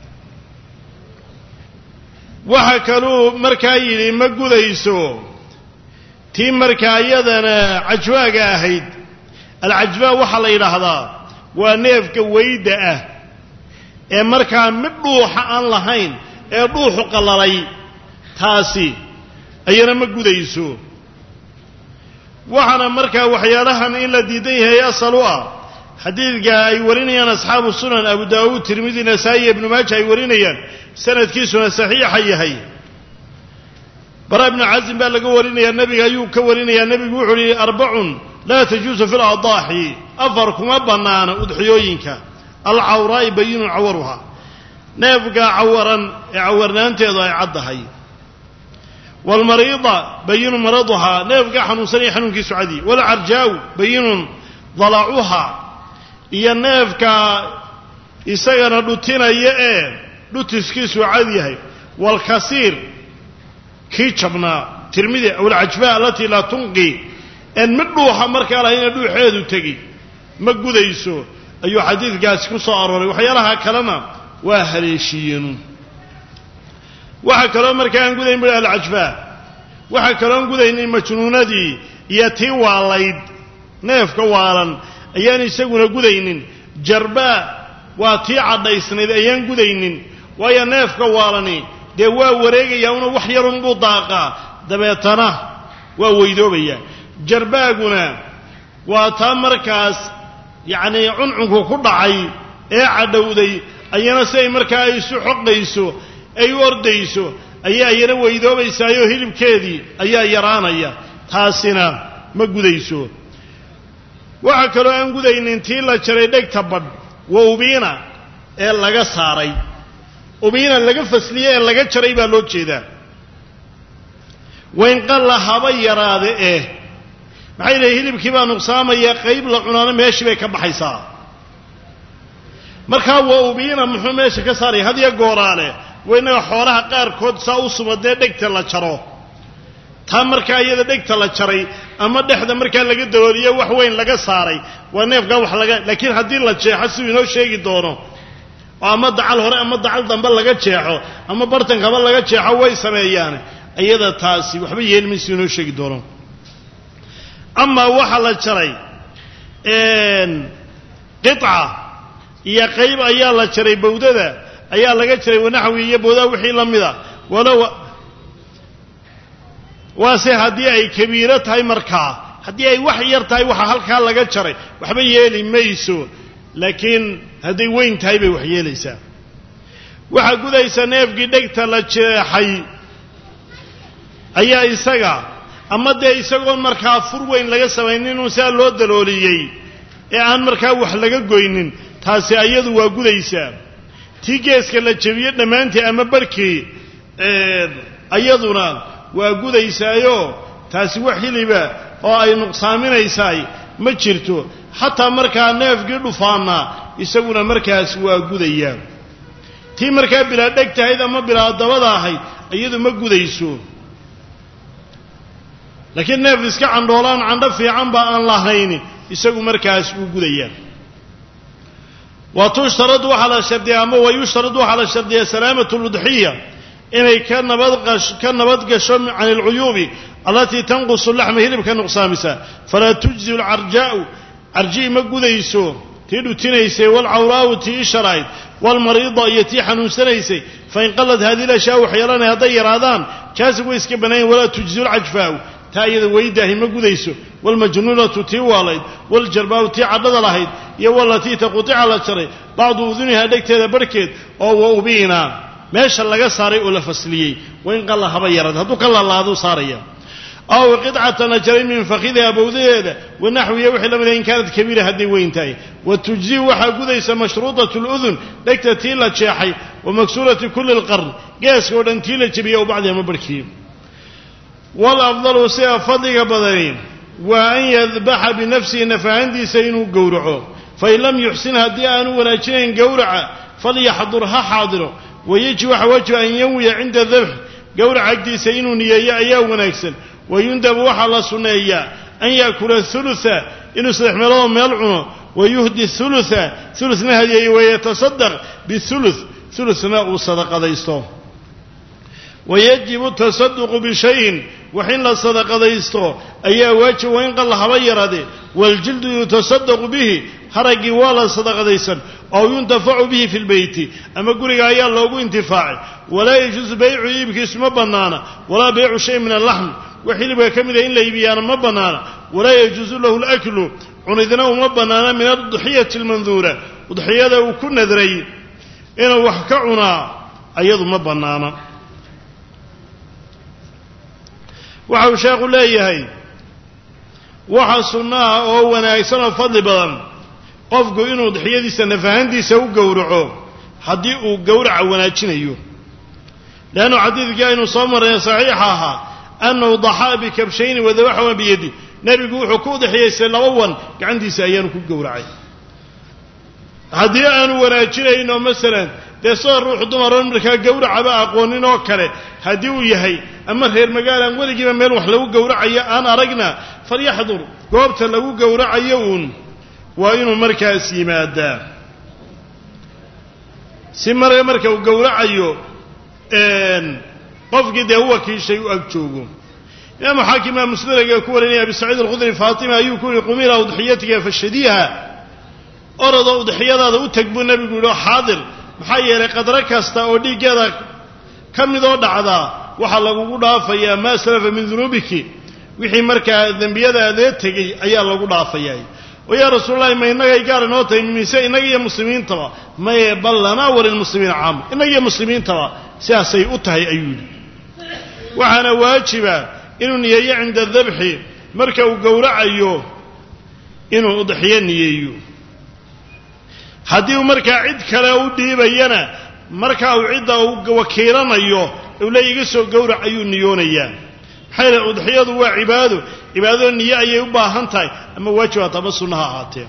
waxa kaluu markaa yidhi ma gudayso tii markaa iyadana cajwaaga ahayd alcajbaa waxaa la yidhaahdaa waa neefka weyda ah ee markaa mid dhuuxa aan lahayn ee dhuuxu qallalay taasi ayana ma gudayso waxaana markaa waxyaalahan in la diidan yahay asal u ah xadiidka ay warinayaan asxaabu sunan abu daawuud tirmidi nasaa'i iyo ibnu maaja ay warinayaan sanadkiisuna saxiixa yahay bara ibnu casim baa laga warinayaa nebiga ayuu ka warinayaa nebigu wuxuu uhi arbacun laa tajuusu fi ladaaxi afar kuma bannaana udxiyooyinka alcawraa'i bayinun cawaruha neefka cawaran ee cawarnaanteedu ay caddahay waalmariida bayinun maraduhaa neefka xanuunsanaya xanuunkiisu cadi waalcarjaa'u bayinun dalacuha iyo neefka isagana dhutinaya ee dhutiskiisu cad yahay waalkasiir kii jabnaa tirmidi awalcajbaa alatii laa tunqi en mid dhuuxa markaa lahayna dhuuxeedu tegi ma gudayso ayuu xadiidkaasi ku soo arooray waxyaalaha kalena waa haleeshiyeenu waxaa kaloo markaa aan gudayn bui alcajbaa waxaa kaloo aan gudaynin majnuunadii iyo tii waalayd neefka waalan ayaan isaguna gudaynin jarbaa waa tii cadhaysnayd ayaan gudaynin waayo neefka waalani dee waa wareegayaa una wax yarunbuu daaqaa dabeetana waa weydoobayaa jarbaaguna waa taa markaas yacnii cuncunku ku dhacay ee cadhowday ayana siday markaa ay isu xoqayso ay u ordayso ayaa iyana weydoobaysaayoo hilibkeedii ayaa yaraanaya taasina ma gudayso waxaa kaloo aan gudaynin tii la jaray dhegta badh wa ubiina ee laga saaray ubiina laga fasliyey ee laga jaray baa loo jeedaa waynqalla haba yaraade eh maxay leeyiin hilibkii baa nuqsaamaya qayb la cunaano meeshii bay ka baxaysaa markaa waa ubiina muxuu meesha ka saaraya hadiyo gooraale waa innaga xoolaha qaarkood saa u sumadee dhegta la jaro taa markaa iyada dhegta la jaray ama dhexda markaa laga dalooliyo wax weyn laga saaray waa neefkaa wax laga laakiin haddii la jeexo siduu inoo sheegi doono oo ama dacal hore ama dacal dambe laga jeexo ama bartankaba laga jeexo way sameeyaan iyada taasi waxba yeelmi siduu inoo sheegi doono amaa waxa la jaray qica iyo qayb ayaa la jaray bawdada ayaa laga jaray wanaxwi iyo bawdaa wixii la mida walow waase haddii ay kabiiro tahay markaa haddii ay wax yar tahay waxa halkaa laga jaray waxba yeeli mayso laakiin hadday weyn tahay bay wax yeelaysaa waxaa gudaysa neefkii dhegta la jeexay ayaa isaga ama dee isagoon markaa fur weyn laga samaynin inuu sidaa loo dalooliyey ee aan markaa wax laga goynin taasi ayadu waa gudaysaa tii geeska la jebiye dhammaantii ama barhkii ayaduna waa gudaysaayo taasi wax hiliba oo ay nuqsaaminaysaay ma jirto xataa markaa neefkii dhufaana isaguna markaas waa gudayaa tii markaa bilaa dheg tahayd ama bilaa dabada ahayd iyadu ma gudayso laakiin neef iska candhoolaan candho fiicanba aan lahayn isagu markaas wuu gudayaa wa tushtaradu waxaa la shardiyaa ama wa yushtaradu waxaa la shardiyaa salaamatu ludxiya inay ka nabadqash ka nabad gasho can alcuyuubi allatii tanqusu laxma hilibka nuqsaamisa falaa tujzi alcarjaa'u carji'i ma gudayso tii dhutinaysay waalcawraa'u tii isharayd waalmariida iyo tii xanuunsanaysay fain qalad haadihi lashyaa waxyeelanay hadday yaraadaan jaasig way iska banaayen walaa tujzi lcajfaa'u taa iyada weydaahi ma gudayso waalmajnuunatu tii waalayd waaljarbaa'u tii cadhada lahayd iyo walatii taqutica la jaray bacdu udunihaa dhegteeda barhkeed oo wa ubiina meesha laga saaray oo la fasliyey wain qalla haba yarad hadduu ka laalaaduu saaraya aw qidcatan la jaray min fakhidiha bawdadeeda wanaxwiya wixii la mid in kaanad kabiira hadday weyn tahay wa tujziu waxaa gudaysa mashruuطatu اludun dhegta tii la jeexay wa maksuurati kuli اlqarn geeska oo dhan tii la jebiyey o bacdi ama barhkii walafdalu sida fadliga badani waa an yadbaxa binafsihi nafahantiisa inuu gowraco fain lam yuxsin haddii aanu wanaajinayn gowraca falyaxdur ha xaadiro wayajib waxa wajib an yanwiya cinda dabx gowraca agtiisa inuu niyeeyo ayaa wanaagsan wayundabu waxaa la sunneeyaa an yaakula hulutha inuu saddex meeloodoo meel cuno wayuhdi hulutha hulutna hadiyeeyo wayatasadaq bihuluth hulutna uu sadaqadaysto wayajibu tasaduqu bishayin wax in la sadaqadaysto ayaa waajib waa in qalla haba yaraade waaljildu yutasadaqu bihi haraggii waa la sadaqadaysan ow yuntafacu bihi fi lbeyti ama guriga ayaa loogu intifaacay walaa yajuusu baycu iibkiisu ma bannaana walaa baycu shay min allaxm wax hilibka ka mida in la iibiyaana ma bannaana walaa yajuusu lahu laklu cunidna uma bannaana min adduxiyati almanduura udxiyada uu ku nadray inuu wax ka cunaa ayadu ma bannaana waxa uu sheekhu leeyahay waxa sunnaha oo wanaagsan oo fadli badan qofku inuu udxiyadiisa nafahantiisa u gowraco haddii uu gowraca wanaajinayo leannu xadiidkii aynu soo marray saxiixa ahaa annahu daxaa bikabshayni wadabaxuma biyadi nebigu wuxuu ku udxiyaystay laba wan gacantiisa ayaanu ku gowracay haddii aanu wanaajinayn oo masalan dee sida ruux dumaroon markaa gowracaba aqoonin oo kale haddii uu yahay ama reer magaalaan weligiiba meel wax lagu gowracayo aan aragna falyaxdur goobta lagu gowracayo uun waa inuu markaas yimaadaa si mar marka uu gowracayo qofkii dee u wakiishay u ag joogo imaamu xaakim aa musnadaga ku warinaya abi saciid alkhudri faatima ayuu ku yihi qumila udxiyatiga fashadiiha orodoo udxiyadaada u tag buu nebigu yidhi oo xaadir maxaa yeelay qadro kasta oo dhiiggeeda ka midoo dhacdaa waxaa lagugu dhaafayaa maa salafa min dunuubiki wixii markaa dembiyadaadee tegey ayaa lagu dhaafayaa oo yaa rasuululahi ma innagay gaar inoo tahay mise innaga iyo muslimiintaba maye bal lanaa walilmuslimiina caama innaga iyo muslimiintaba sidaasay u tahay ayuu yidhi waxaana waajiba inuu niyeeyo cinda dabxi marka uu gowracayo inuu udxiyo niyeeyo haddii uu markaa cid kale u dhiibayana markaa uu cidda uu wakiilanayo uu le iga soo gowrac ayuu niyoonayaa maxaa yeele udxiyadu waa cibaado cibaadado niye ayay u baahan tahay ama waajib haata ama sunna ha ahaatee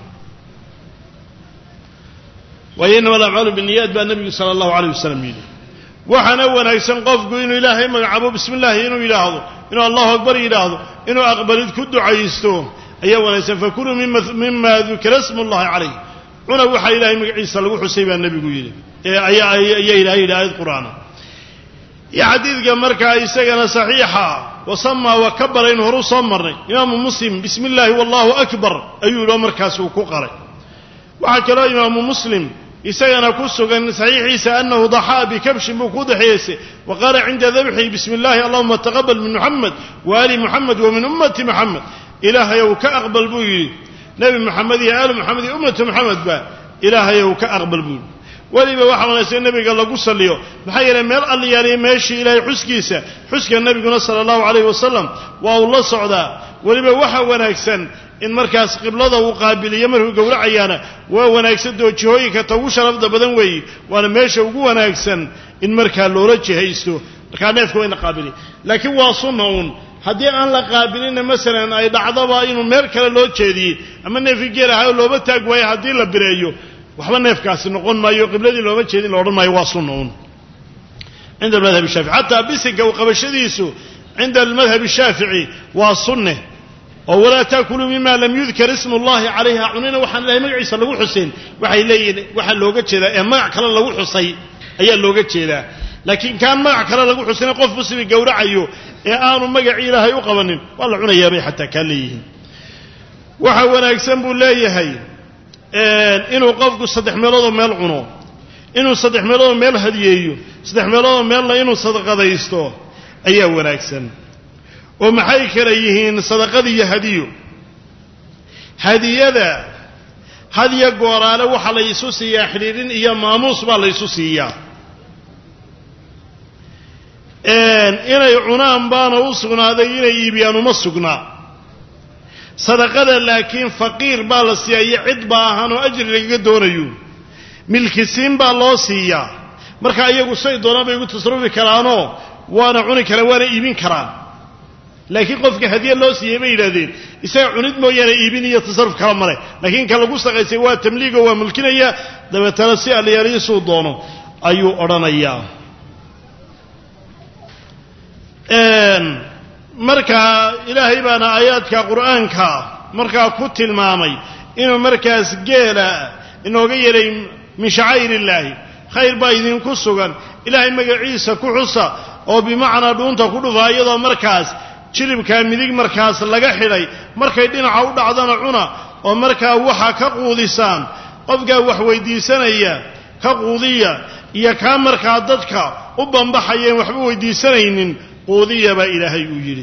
waayo innama alacmaalu binniyaat baa nebigu sala allahu alayh wasalam yidhi waxaana wanaagsan qofku inuu ilaahay magacaabo bismi illaahi inuu yidhaahdo inuu allahu akbar yidhaahdo inuu aqbalid ku ducaysto ayaa wanaagsan fakuluu mima dukira smu llahi calayh cuna waxaa ilaahay magaciisa lagu xusay baa nebigu yidhi ayaa ilahay yidhi aayad qur'aana iyo xadiidka markaa isagana saxiixa wasamaa wa kabara inu horu soo marnay imaamu muslim bismi illaahi wallahu akbar ayuu yidhi oo markaas uu ku qalay waxaa kaloo imaamu muslim isagana ku sugan saxiixiisa anahu daxaa bikabshin buu ku daxeeysay wa qaala cinda dabxihi bismi illaahi allahuma taqabal min muxamed wa ali muxamed wa min ummati muxamed ilaahayow ka aqbal buu yidhi nebi moxamed iyo aali moxamed iyo ummatu moxamedba ilaahayow ka aqbal buu yidhi weliba waxaa wanaagsan nebiga lagu salliyo maxaa yeelay meel alliyaaliya meeshii ilaahay xuskiisa xuska nebiguna sala allahu calayhi wasalam waa uu la socdaa weliba waxa wanaagsan in markaas qiblada uu qaabiliyo markuu gowracayaana waa wanaagsan doo jihooyinka ta ugu sharafda badan weeye waana meesha ugu wanaagsan in markaa loola jihaysto markaa neefka waa in la qaabiliya laakiin waa sunna uun haddii aan la qaabilinna masalan ay dhacdaba inuu meel kale loo jeediyey ama neefkii geel ahayo looba taag waayo haddii la bireeyo waxba neefkaasi noqon maayo qibladii looma jeedin la odhan maayo waa sunna uun cinda almadhab shaafici xataa bisinka u qabashadiisu cinda almadhab shaafici waa sunne oo walaa taakuluu mima lam yudkar ismu llahi calayha cunina waxaan ilahay magaciisa lagu xusayn waxay leeyihin waxaa looga jeedaa ee magac kale lagu xusay ayaa looga jeedaa laakiin kaan magac kale lagu xusayna qof muslimi gowracayo ee aanu magacii ilaahay u qabanin waa la cunayaa bay xataa kaa leeyihiin waxa wanaagsan buu leeyahay inuu qofku saddex meeloodoo meel cuno inuu saddex meeloodoo meel hadiyeeyo saddex meeloodoo meelna inuu sadaqadaysto ayaa wanaagsan oo maxay kala yihiin sadaqada iyo hadiyo hadiyada hadiya gooraale waxaa la isu siiyaa xidhiidhin iyo maamuus baa la ysu siiyaa inay cunaan baana u sugnaaday inay iibiyaan uma sugnaa sadaqada laakiin faqiir baa la siiyaa iyo cid baahan oo ajri lagaga doonayo milkisiin baa loo siiyaa marka iyagu say doonaan bay ugu tasarrufi karaanoo waana cuni karaan waana iibin karaan laakiin qofka hadiye loo siiyey bay yidhahdeen isaga cunid mooyaane iibin iyo tasarruf kala male laakiin ka lagu saqaysay waa tamliigo waa mulkinaya dabeetana si allayaaliyo suu doono ayuu odhanayaa markaa ilaahay baana aayaadka qur'aanka markaa ku tilmaamay inuu markaas geela inooga yeelay min shacaa'ir illaahi khayr baa idinku sugan ilaahay magaciisa ku xusa oo bimacnaa dhuunta ku dhufaa iyadoo markaas jilibkaa midig markaas laga xidhay markay dhinaca u dhacdana cuna oo markaa waxa ka quudisaan qofkaa wax weydiisanaya ka quudiya iyo kaa markaa dadka u bambaxayeen waxba weydiisanaynin quudiya baa ilaahay uu yidhi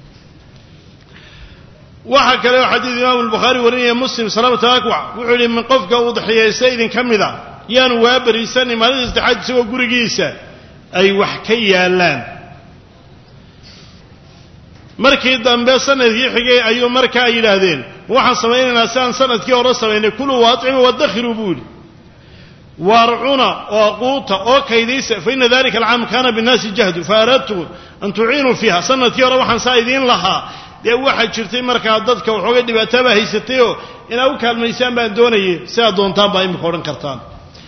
waxaa kale oo xadiid imaamu albukhaari warinaya muslim salaamata akwac wuxuu yidhi min qofka udxiyaysta idin ka mida yaanu waa beriisanay maalinta saddexaad isagoo gurigiisa ay wax ka yaallaan markii dambe sanadkii xigay ayuu markaa yidhaahdeen waxaan samaynaynaa si aan sanadkii hore samaynay kuluu waatcimu wadakhiruu buu yidhi waar cuna oo quuta oo kaydaysa fa ina dalika alcaam kaana binnaasi jahdu fa aradtu an tuciinuu fiiha sanadkii hore waxaan saa idiin lahaa dee waxaa jirtay markaa dadka waxoogay dhibaataabaa haysatayoo inaad u kaalmaysaan baan doonayay sidaad doontaan baa imika odhan kartaan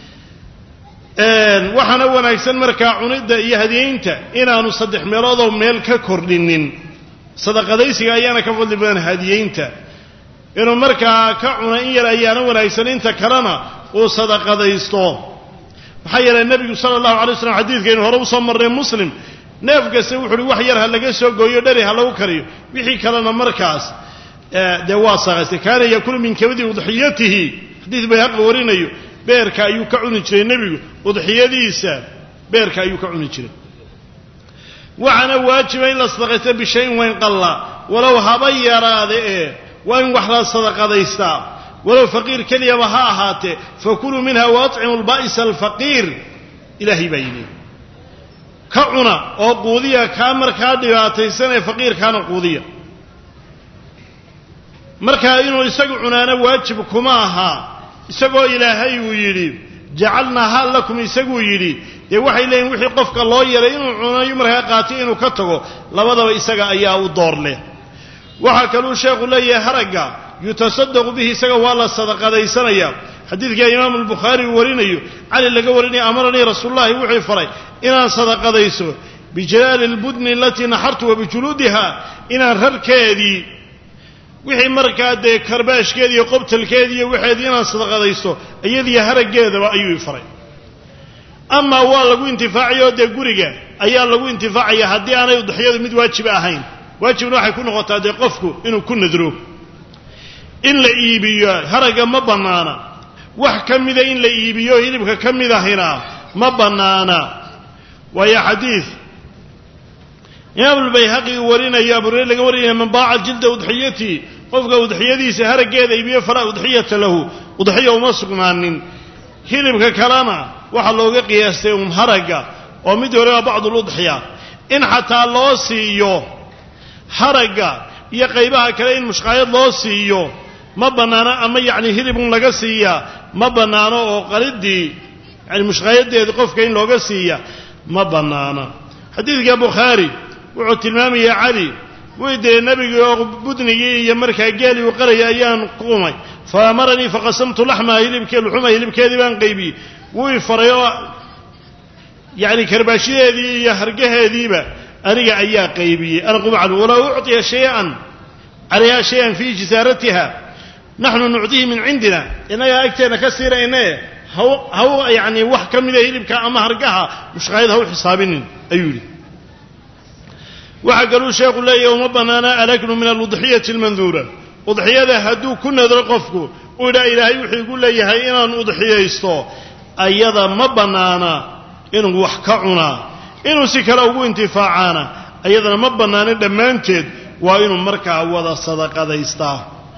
waxaana wanaagsan markaa cunidda iyo hadiyeynta inaanu saddex meeloodoo meel ka kordhinin sadaqadaysiga ayaana ka fadli badan hadiyeynta inuu markaa ka cuna in yar ayaana wanaagsan inta kalena uu sadaqadaysto maxaa yeelay nebigu sala allahu alay slam xadiidkaynu hore usoo marnay muslim neef kasta wuxu uhi wax yar ha laga soo gooyo dheri ha lagu kariyo wixii kalena markaas dee waa saqaystay kaana yakulu min kabadi udxiyatihi xadiid bayhaqi warinayo beerka ayuu ka cuni jiray nebigu udxiyadiisa beerka ayuu ka cuni jiray waxaana waajiba in la sadaqaysta bishayin wayn qalla walow haba yaraade ee waa in wax la sadaqadaystaa walow faqiir keliyaba ha ahaatee fakuluu minha waatcimu lba'isa alfaqiir ilaahay baa yidhi ka cuna oo quudiya kaa markaa dhibaataysanee faqiirkaana quudiya markaa inuu isagu cunaana waajib kuma aha isagoo ilaahay uu yidhi jacalnaaha lakum isaguu yidhi dee waxay leeyihin wixii qofka loo yaray inuu cunayo markaa qaatay inuu ka tago labadaba isaga ayaa u door leh waxaa kaluu sheekhu leeyahay haragga yutasadaqu bihi isaga waa la sadaqadaysanaya xadiidka imaamu albukhaari uu warinayo cali laga warinaya amaranii rasuulullahi wuxuu faray inaan sadaqadayso bijalaali lbudni alatii naxartu wa bijuluudiha inaan rarkeedii wixii markaa dee karbaashkeedi iyo qobtalkeedi iyo waxeedii inaan sadaqadaysto iyadiyo haraggeedaba ayuu faray amaa waa lagu intifaacaya oo dee guriga ayaa lagu intifaacaya haddii aanay udexyadu mid waajiba ahayn waajibna waxay ku noqotaa dee qofku inuu ku nadro in la iibiyo haragga ma bannaana wax ka mida in la iibiyo hilibka ka mid ahina ma bannaana waayo xadiid imaamulbayhaqi uu warinayo abu hureyre laga warinaya man baaca jilda udxiyatii qofka udxiyadiisa haraggeeda iibiyo falaa udxiyata lahu udxiya uma sugnaanin hilibka kalena waxaa looga qiyaastay un haragga oo mid hore waa bacduludxiya in xataa loo siiyo haragga iyo qaybaha kale in mushqaayad loo siiyo ma bannaano ama yacni hilibun laga siiyaa ma bannaano oo qalidii yani mushqaayadeeda qofka in looga siiya ma bannaana xadiidka bukhaari wuxuu tilmaamaya cali way diray nebigii oo budnigii iyo markaa geelii uu qaraya ayaan qumay fa amaranii faqasamtu laxmaha hilibkee luxuma hilibkeedii baan qaybiyey wuu i faray oo yacni karbaashadeedii iyo hargaheediiba aniga ayaa qaybiyey ana qumcan walaa ucطiya shay-an calayha shay-an fii jisaaratiha naxnu nucdihi min cindina innagaa agteenna ka siinayne haw haw yacni wax ka mida hilibka ama hargaha mushqaayad ha u xisaabinin ayuu yidhi waxaa kaluu sheekhu leeyahy uma bannaana alaknu min aludxiyati almanduura udxiyada hadduu ku nadro qofku uu yidhaa ilaahay wuxuu igu leeyahay inaan udxiyaysto ayada ma bannaana inuu wax ka cunaa inuu si kale ugu intifaacaana ayadana ma bannaanin dhammaanteed waa inuu markaa wada sadaqadaystaa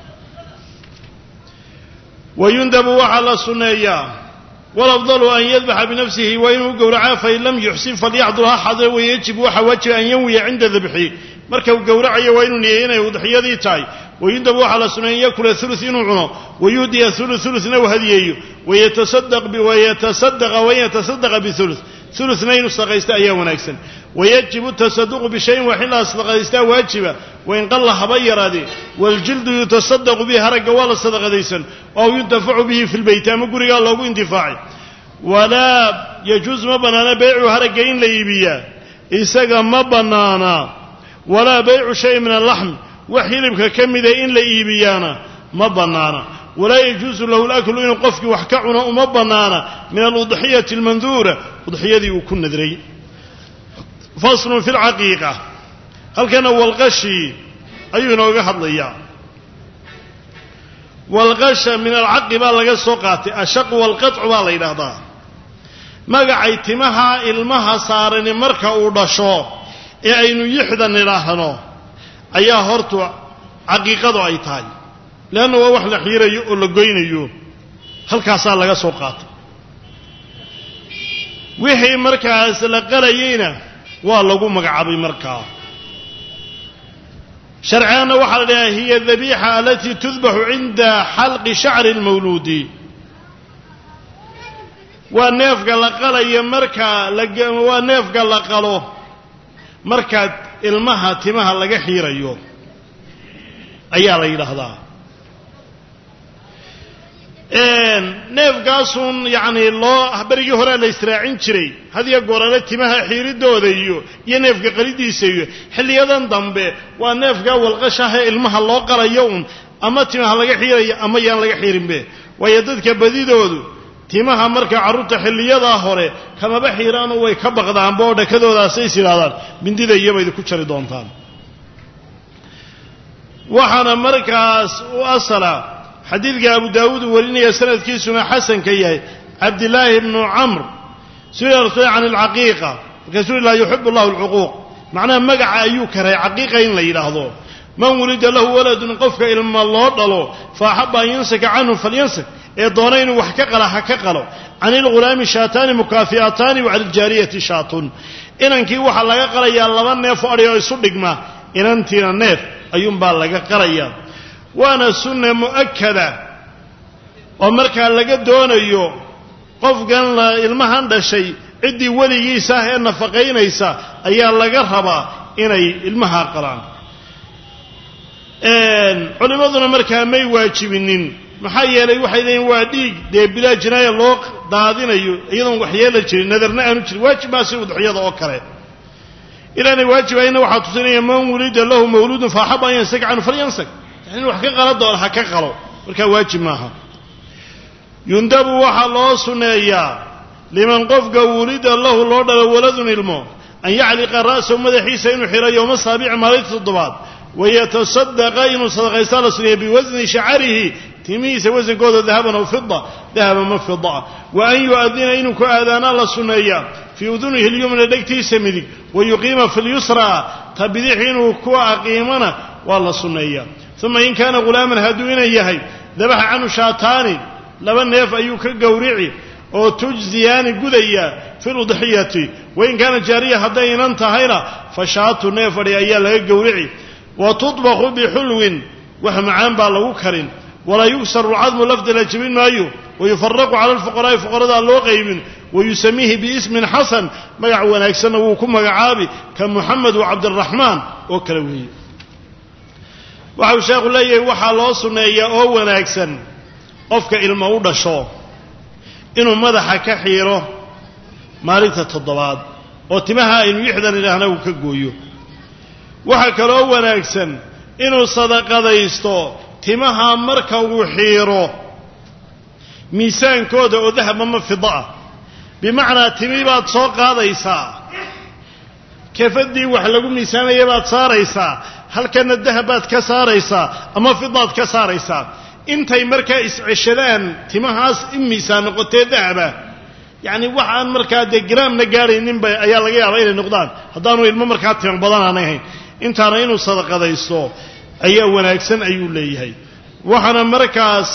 wayundabu waxaa la sunneeyaa walafdalu an yadbaxa binafsihi waa inuu gowracaa fain lam yuxsin falyaxdur ha xadre wayajib waxaa waajiba an yanwiya cinda dabxi marka uu gowracayo waa inuu niyeey inay udxiyadii tahay wayundabu waxaa la sunneeya an yakula ulu inuu cuno wayuhdiya ulu uluna u hadiyeeyo wayatasadqa wain yatasadaqa biulu uluna inuu sadaqaysta ayaa wanaagsan wayajibu tasaduqu bishayin wax in la sadaqadaystaa waajiba wain qalla haba yaraadee waljildu yutasadaqu bihi haragga waa la sadaqadaysan aw yuntafacu bihi fi lbeyti ama gurigaa loogu intifaacay walaa yajuus ma bannaana beycu haragga in la iibiyaa isaga ma bannaana walaa baycu shay min allaxm wax hilibka ka mida in la iibiyaana ma bannaana walaa yajuusu lahu laklu inuu qofkii wax ka cuno uma bannaana min aludxiyati almanduura udxiyadii uu ku nadray faslun fi lcaqiiqa halkana walqashii ayuu inooga hadlayaa walqasha min alcaqi baa laga soo qaatay ashaqu walqaطcu baa la yidhaahdaa magacay timaha ilmaha saarani marka uu dhasho ee aynu yixda nidhaahno ayaa hortu caqiiqadu ay tahay leanna waa wax la xiirayo oo la goynayo halkaasaa laga soo qaatay wixii markaas la qalayeyna waa lagu magacaabay markaa sharcigaanna waxaa la dhahaa hiya dabiixa alatii tudbaxu cinda xalqi shacri اlmawluudi waa neefka la qalaya markaa waa neefka la qalo markaa ilmaha timaha laga xiirayo ayaa la yidhaahdaa neefkaasun yacni loo berigii horea la israacin jiray hadiyo goorale timaha xiiridooda iyo iyo neefka qalidiisa iyo xilliyadan dambe waa neefka walqashahee ilmaha loo qalayo un ama timaha laga xiirayo ama yaan laga xiirinbe waayo dadka badidoodu timaha marka carruurta xilliyadaa hore kamaba xiiraano way ka baqdaanba oo dhakadoodaasay yidhahdaan mindida iyobaydi ku jari doontaan waxaana markaas u asala xadiidka abu daawuud uu warinaya sanadkiisuna xasanka yahay cabdillaahi bnu camr suila rasuul can alcaqiiqa markaasuu laa yuxibu allahu alcuquuq macnaha magaca ayuu karay caqiiqa in la yidhaahdo man wulida lahu waladun qofka ilma loo dhalo fa axaba an yansaka canhu falyansak ee doona inuu wax ka qala ha ka qalo can ilghulaami shaataani mukaafi'ataani wa cala aljaariyati shaatun inankii waxaa laga qalayaa laba neef o adhi oo isu dhigma inantiina neef ayuunbaa laga qalayaa waana sunna mu'akada oo markaa laga doonayo qofkan la ilmahan dhashay ciddii weligiisa ah ee nafaqaynaysa ayaa laga rabaa inay ilmaha qalaan culimmaduna markaa may waajibinin maxaa yeelay waxay leeyiin waa dhiig dee bilaa jinaaya loo daadinayo iyadoon waxyeela jirin nadarna aanu jirin waajib maa si udxiyada oo kale inaanay waajibayna waxaa tusinaya man wulida lahu mawluudun faaxaba an yansag canhu falyansag yani in wax ka qala doona ha ka qalo markaa waajib maaha yundabu waxaa loo suneeyaa liman qofka wulida lahu loo dhalo waladun ilmo an yacliqa ra'sahu madaxiisa inuu xiro yowma saabici maalinta toddobaad wayatasaddaqa inuu sadaqaystaa la suneeya biwasni shacarihi timihiisa wasankooda dahaban aw fida dahaban ma fidaa wa an yu'adina inuu ku aadaanaa la sunneeyaa fii udunihi lyumna dhegtiisa midig wa yuqiima fi lyusraa ta bidix inuu ku aqiimana waa la sunneeyaa uma in kaana ghulaaman hadduu inan yahay dabaxa canhu shaataani laba neef ayuu ka gowrici oo tujziyaani gudaya fi ludxiyati wain kaana jaariya hadday inan tahayna fa shaatu neef adhi ayaa laga gowrici wa tudbaqu bixulwin wax macaan baa lagu karin walaa yugsaru lcadmu lafda la jebin maayo wayufaraqu cala alfuqaraa'i fuqaradaa loo qaybin wayusamiihi biismin xasan magac wanaagsanna wuu ku magacaabi ka muxamed wa cabdiraxmaan oo kale weeye waxau sheekhu leeyahay waxaa loo sunneeyaa oo wanaagsan qofka ilmo u dhasho inuu madaxa ka xiiro maalinta toddobaad oo timaha aynu lixdan idhaahna uu ka gooyo waxaa kaloo wanaagsan inuu sadaqadaysto timaha marka uu xiiro miisaankooda oo dahaba ma fida ah bimacnaa timi baad soo qaadaysaa kafadii wax lagu miisaamaya baad saaraysaa halkana dahab baad ka saaraysaa ama fidaad ka saaraysaa intay markaa isceshadaan timahaas in miisaan noqotee dahaba yacni wax aan markaa dee garaamna gaadhayninba ayaa laga yaabaa inay noqdaan haddaanu ilmo markaa timo badan aanay hayn intaana inuu sadaqadaysto ayaa wanaagsan ayuu leeyahay waxaana markaas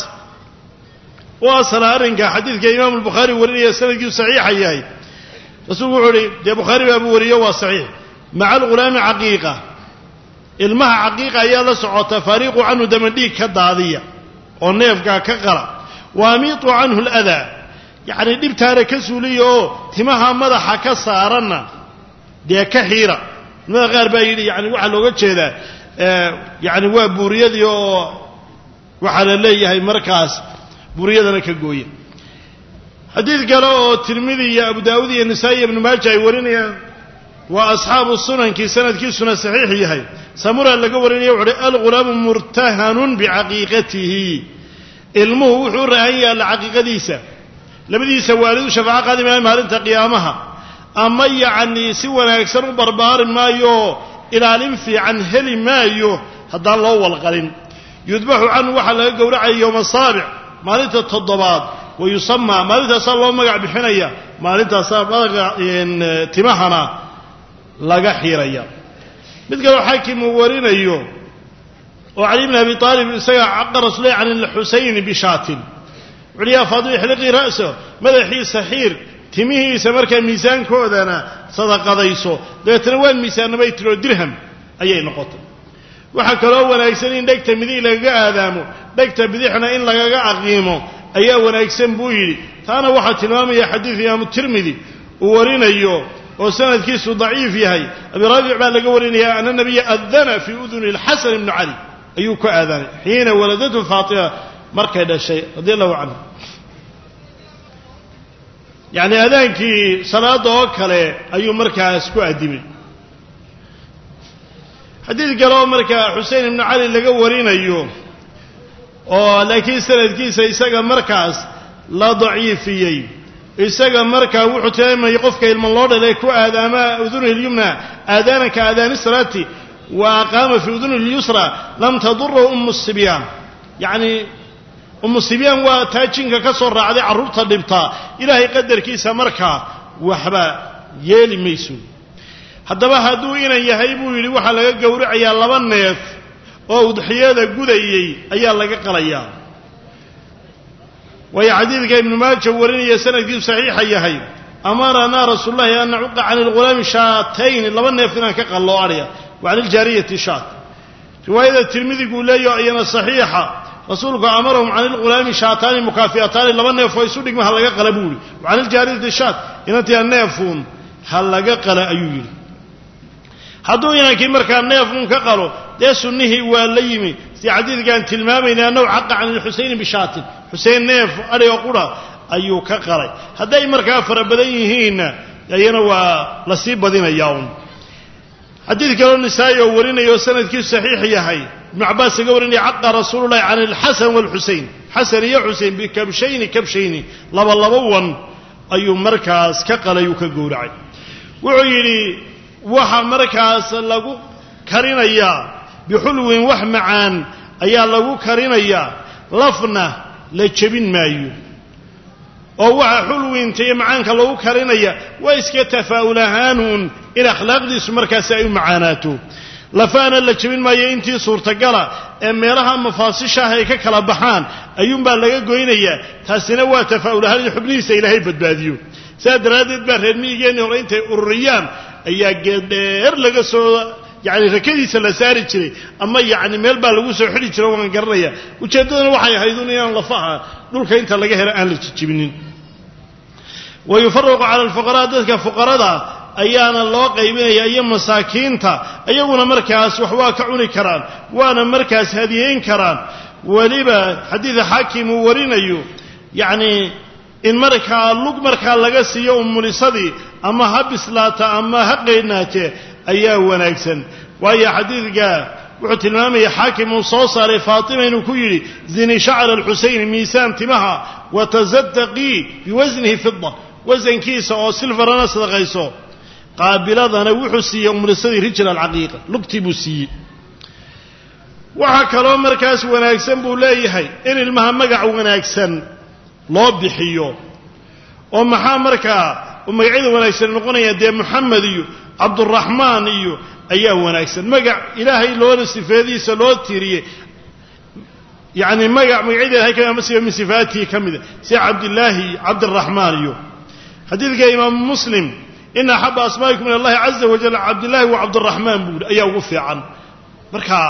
u asala arrinka xadiidka imaamu albukhaari warinaya sanadkiisu saxiixa yahay rasuulku wuxuu uhi dee bukhaari baabuu wariyo waa saxiix maca alghulaami caqiiqa ilmaha caqiiqa ayaa la socota faariiqu canhu damandhiig ka daadiya oo neefkaa ka qala wa amiitu canhu aladaa yacni dhibtaana ka suuliya oo timaha madaxa ka saaranna dee ka xiira culimada qaar baa yidhi yani waxaa looga jeedaa yacni waa buuriyadii oo waxaa la leeyahay markaas buuriyadana ka gooya xadiid kale oo tirmidi iyo abu daawud iyo nisaa'i iyo ibnu maaja ay warinayaan waa asxaabu sunankii sanadkiisuna saxiix yahay samura laga warinaya wuxu uhi alghulaamu murtahanun bicaqiiqatihi ilmuhu wuxuu u rahan yaalla caqiiqadiisa labadiisa waalidu shafaaco qaadi maayo maalinta qiyaamaha ama yacnii si wanaagsan u barbaari maayo ilaalin fiican heli maayo haddaan loo walqalin yudbaxu canhu waxaa laga gowracaya yowma saabic maalinta toddobaad wa yusamaa maalintaasaa loo magac bixinaya maalintaasaa madaga timahana laga xiiraya mid kaleo xaakim uu warinayo oo cali bn abi aalib isaga caqa rasuullah can alxusayni bishaatin wuxuuhi yaa faadima ixliqii ra'so madaxiisa xiir timihiisa markaa miisaankoodana sadaqadayso dabeetana waan miisaannamay tiroo dirham ayay noqotay waxaa kaloo wanaagsan in dhegta midig lagaga aadaamo dhegta bidixna in lagaga aqiimo ayaa wanaagsan buu yidhi taana waxaa tilmaamaya xadiid imaamu tirmidi uu warinayo oo sanadkiisu daciif yahay abi raafic baa laga warinaya ana nabiya adana fii uduni alxasan ibni cali ayuu ku aadanay xiina waladatu faatima markay dhashay radi allahu canhu yacni aadaankii salaadda oo kale ayuu markaas ku addimay xadiid kale oo markaa xusein ibnu cali laga warinayo oo laakiin sanadkiisa isaga markaas la daciifiyey isaga markaa wuxuu tilmaamayay qofka ilman loo dhalay ku aadaama udunihi lyumna aadaanaka aadaani salaati wa aqaama fii udunihi lyusra lam tadura umu sibyaan yacni umu sibyaan waa taa jinka ka soo raacday carruurta dhibtaa ilaahay qadarkiisa markaa waxba yeeli mayso haddaba hadduu inan yahay buu yidhi waxaa laga gowracayaa laba neef oo udxiyada gudayey ayaa laga qalayaa waayo xadiidka ibnu maaja warinaya sanadkiisu saxiixa yahay amaranaa rasuululahi an nacuqa can ilghulaami shaatayni laba neef inaan ka qallo adhya wa can iljaariyati shaat riwaayada tirmidiguu leeyaho iyana saxiixa rasuulku amarahum can ilghulaami shaataani mukaafi'ataani laba neef oo isu dhigma ha laga qala buu yihi wa can iljaariyati shaat inantia neefuun ha laga qala ayuu yidhi hadduu inankii markaa neefuun ka qalo dee sunnihii waa la yimi si xadiidkaan tilmaamayna annahu xaqa can ilxusayni bishaatin xusein neef adhiga qura ayuu ka qalay hadday markaa fara badan yihiinna ayana waa la sii badinayaa un xadiid kaloo nisaa'i oo warinaya oo sanadkiisu saxiix yahay ibnu cabbaas iga warinaya caqa rasuululahi can alxasan waalxusein xasan iyo xusein bikabshayni kabshayni laba laba wan ayuu markaas ka qalay uu ka gowracay wuxuu yidhi waxa markaas lagu karinayaa bixulwin wax macaan ayaa lagu karinayaa lafna la jebin maayo oo waxa xulwinta iyo macaanka lagu karinaya waa iska tafaa'ul ahaanuun in akhlaaqdiisu markaasi ay u macaanaato lafaana la jebin maayo intii suurtagala ee meelaha mafaasishaah ay ka kala baxaan ayuunbaa laga goynayaa taasina waa tafaa'ul ahaan in xubnihiisa ilaahay badbaadiyo sidaa daraaddeed baa reer miyigeennii hore intay ururiyaan ayaa geeddheer laga soo yacni rakadiisa la saari jiray ama yacni meel baa lagu soo xidhi jira waan garanaya ujeeddaduna waxay ahaydun inaan lafaha dhulka inta laga helo aan la jijibinin wa yufaraqu cala alfuqaraa dadka fuqarada ayaana loo qaybinaya iyo masaakiinta iyaguna markaas wax waa ka cuni karaan waana markaas hadiyeyn karaan weliba xadiida xaakim uu warinayo yacni in markaa lug markaa laga siiyo umulisadii ama ha bislaata ama ha qeynaatee ayaa wanaagsan waayo xadiidka wuxuu tilmaamaya xaakim uu soo saaray faatima inuu ku yidhi zini shacra alxuseyn miisaan timaha watasadaqii biwasnihi fida wasankiisa oo silfarana sadaqayso qaabiladana wuxuu siiyey umulisadii rijl alcaqiiqa lugtii buu siiyey waxaa kaloo markaas wanaagsan buu leeyahay in ilmaha magac wanaagsan loo bixiyo oo maxaa markaa magacyada wanaagsan noqonaya dee moxamed iyo cabduraxmaan iyo ayaa wanaagsan magac ilaahay loona sifeediisa loo tiiriyey yacni magac magacyada ilahay ka ama sifa min sifaatihi ka mida sida cabdillaahi iyo cabdiraxmaan iyo xadiidka imaamu muslim ina axaba asmaa'ikum min allahi caza wajal cabdillahi wa cabdiraxmaan buu ayaa ugu fiican marka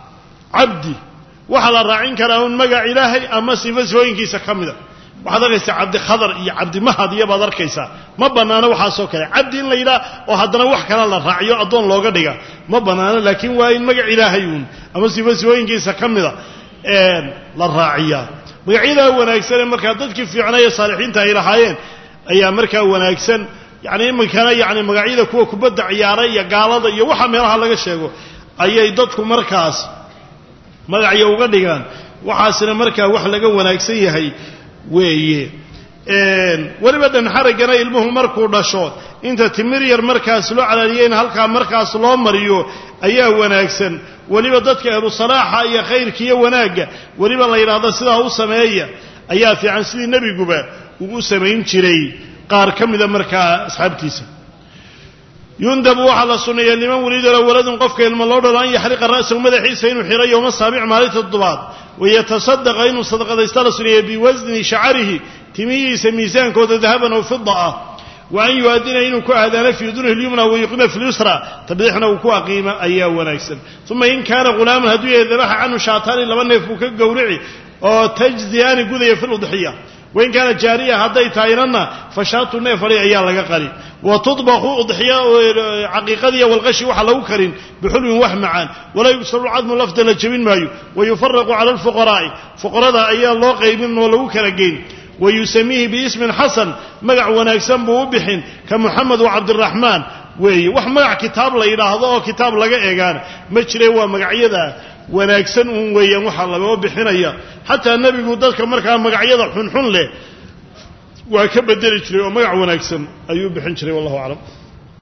cabdi waxaa la raacin karaa un magac ilaahay ama sifa sifooyinkiisa ka mida waxaad arkaysaa cabdikhadar iyo cabdimahad iyo baad arkaysaa ma bannaano waxaasoo kale cabdi in la yidhaha oo haddana wax kale la raaciyo addoon looga dhiga ma bannaano laakiin waa in magac ilaahay uun ama sifa sifooyinkiisa ka mida la raaciyaa magacyadaa wanaagsanee markaa dadkii fiicnay ee saalixiinta ay lahaayeen ayaa markaa wanaagsan yacni iminkana yacni magacyada kuwa kubadda ciyaara iyo gaalada iyo waxa meelaha laga sheego ayay dadku markaas magacya uga dhigaan waxaasina markaa wax laga wanaagsan yahay weeye weliba dhanxaraggana ilmuhu markuu dhasho inta timir yar markaas loo calaaliyo in halkaa markaas loo mariyo ayaa wanaagsan weliba dadka ahlu salaaxa iyo khayrka iyo wanaagga weliba la yidhaahdo sidaa u sameeya ayaa fiican sidii nebiguba uu u samayn jiray qaar ka mida markaa asxaabtiisa yundabu waxaa la sunneeya liman weliidala waladun qofka ilmo loo dhalo an yaxriqa ra'sahu madaxiisa inuu xiro yowma saabic maalinta toddobaad wayatasaddaqa inuu sadaqadaysta la sunneeya biwasni shacarihi timihiisa miisaankooda dahaban oo fida ah wa an yu-adina inuu ku aadaano fii dunih lyumna wayuqima fi lyusra tabdiixna uu ku aqiimo ayaa wanaagsan uma in kaana ghulaaman hadduu yahay dabaxa canhu shaataani laba neef buu ka gowrici oo tajziyaani gudaya fi ludxiya wain kaana jaariya hadday tahaynana fashaatu neef adhi ayaa laga qali wa tudbaqu udxiya caqiiqadiya walqashi waxa lagu karin bixulwin wax macaan walaa yugsaru cadmu lafda la jebin maayo wayufaraqu cala alfuqaraa'i fuqarada ayaa loo qaybin oo lagu kala geyn wayusamiihi biismin xasan magac wanaagsan buu u bixin ka muxamed wa cabdiraxmaan weeye wax magac kitaab la yidhaahdo oo kitaab laga eegaana ma jire waa magacyada wanaagsan uun weeyaan waxaa lagoo bixinaya xataa nebigu dadka markaa magacyada xunxun leh waa ka bedeli jiray oo magac wanaagsan ayuu bixin jiray wallahu aclam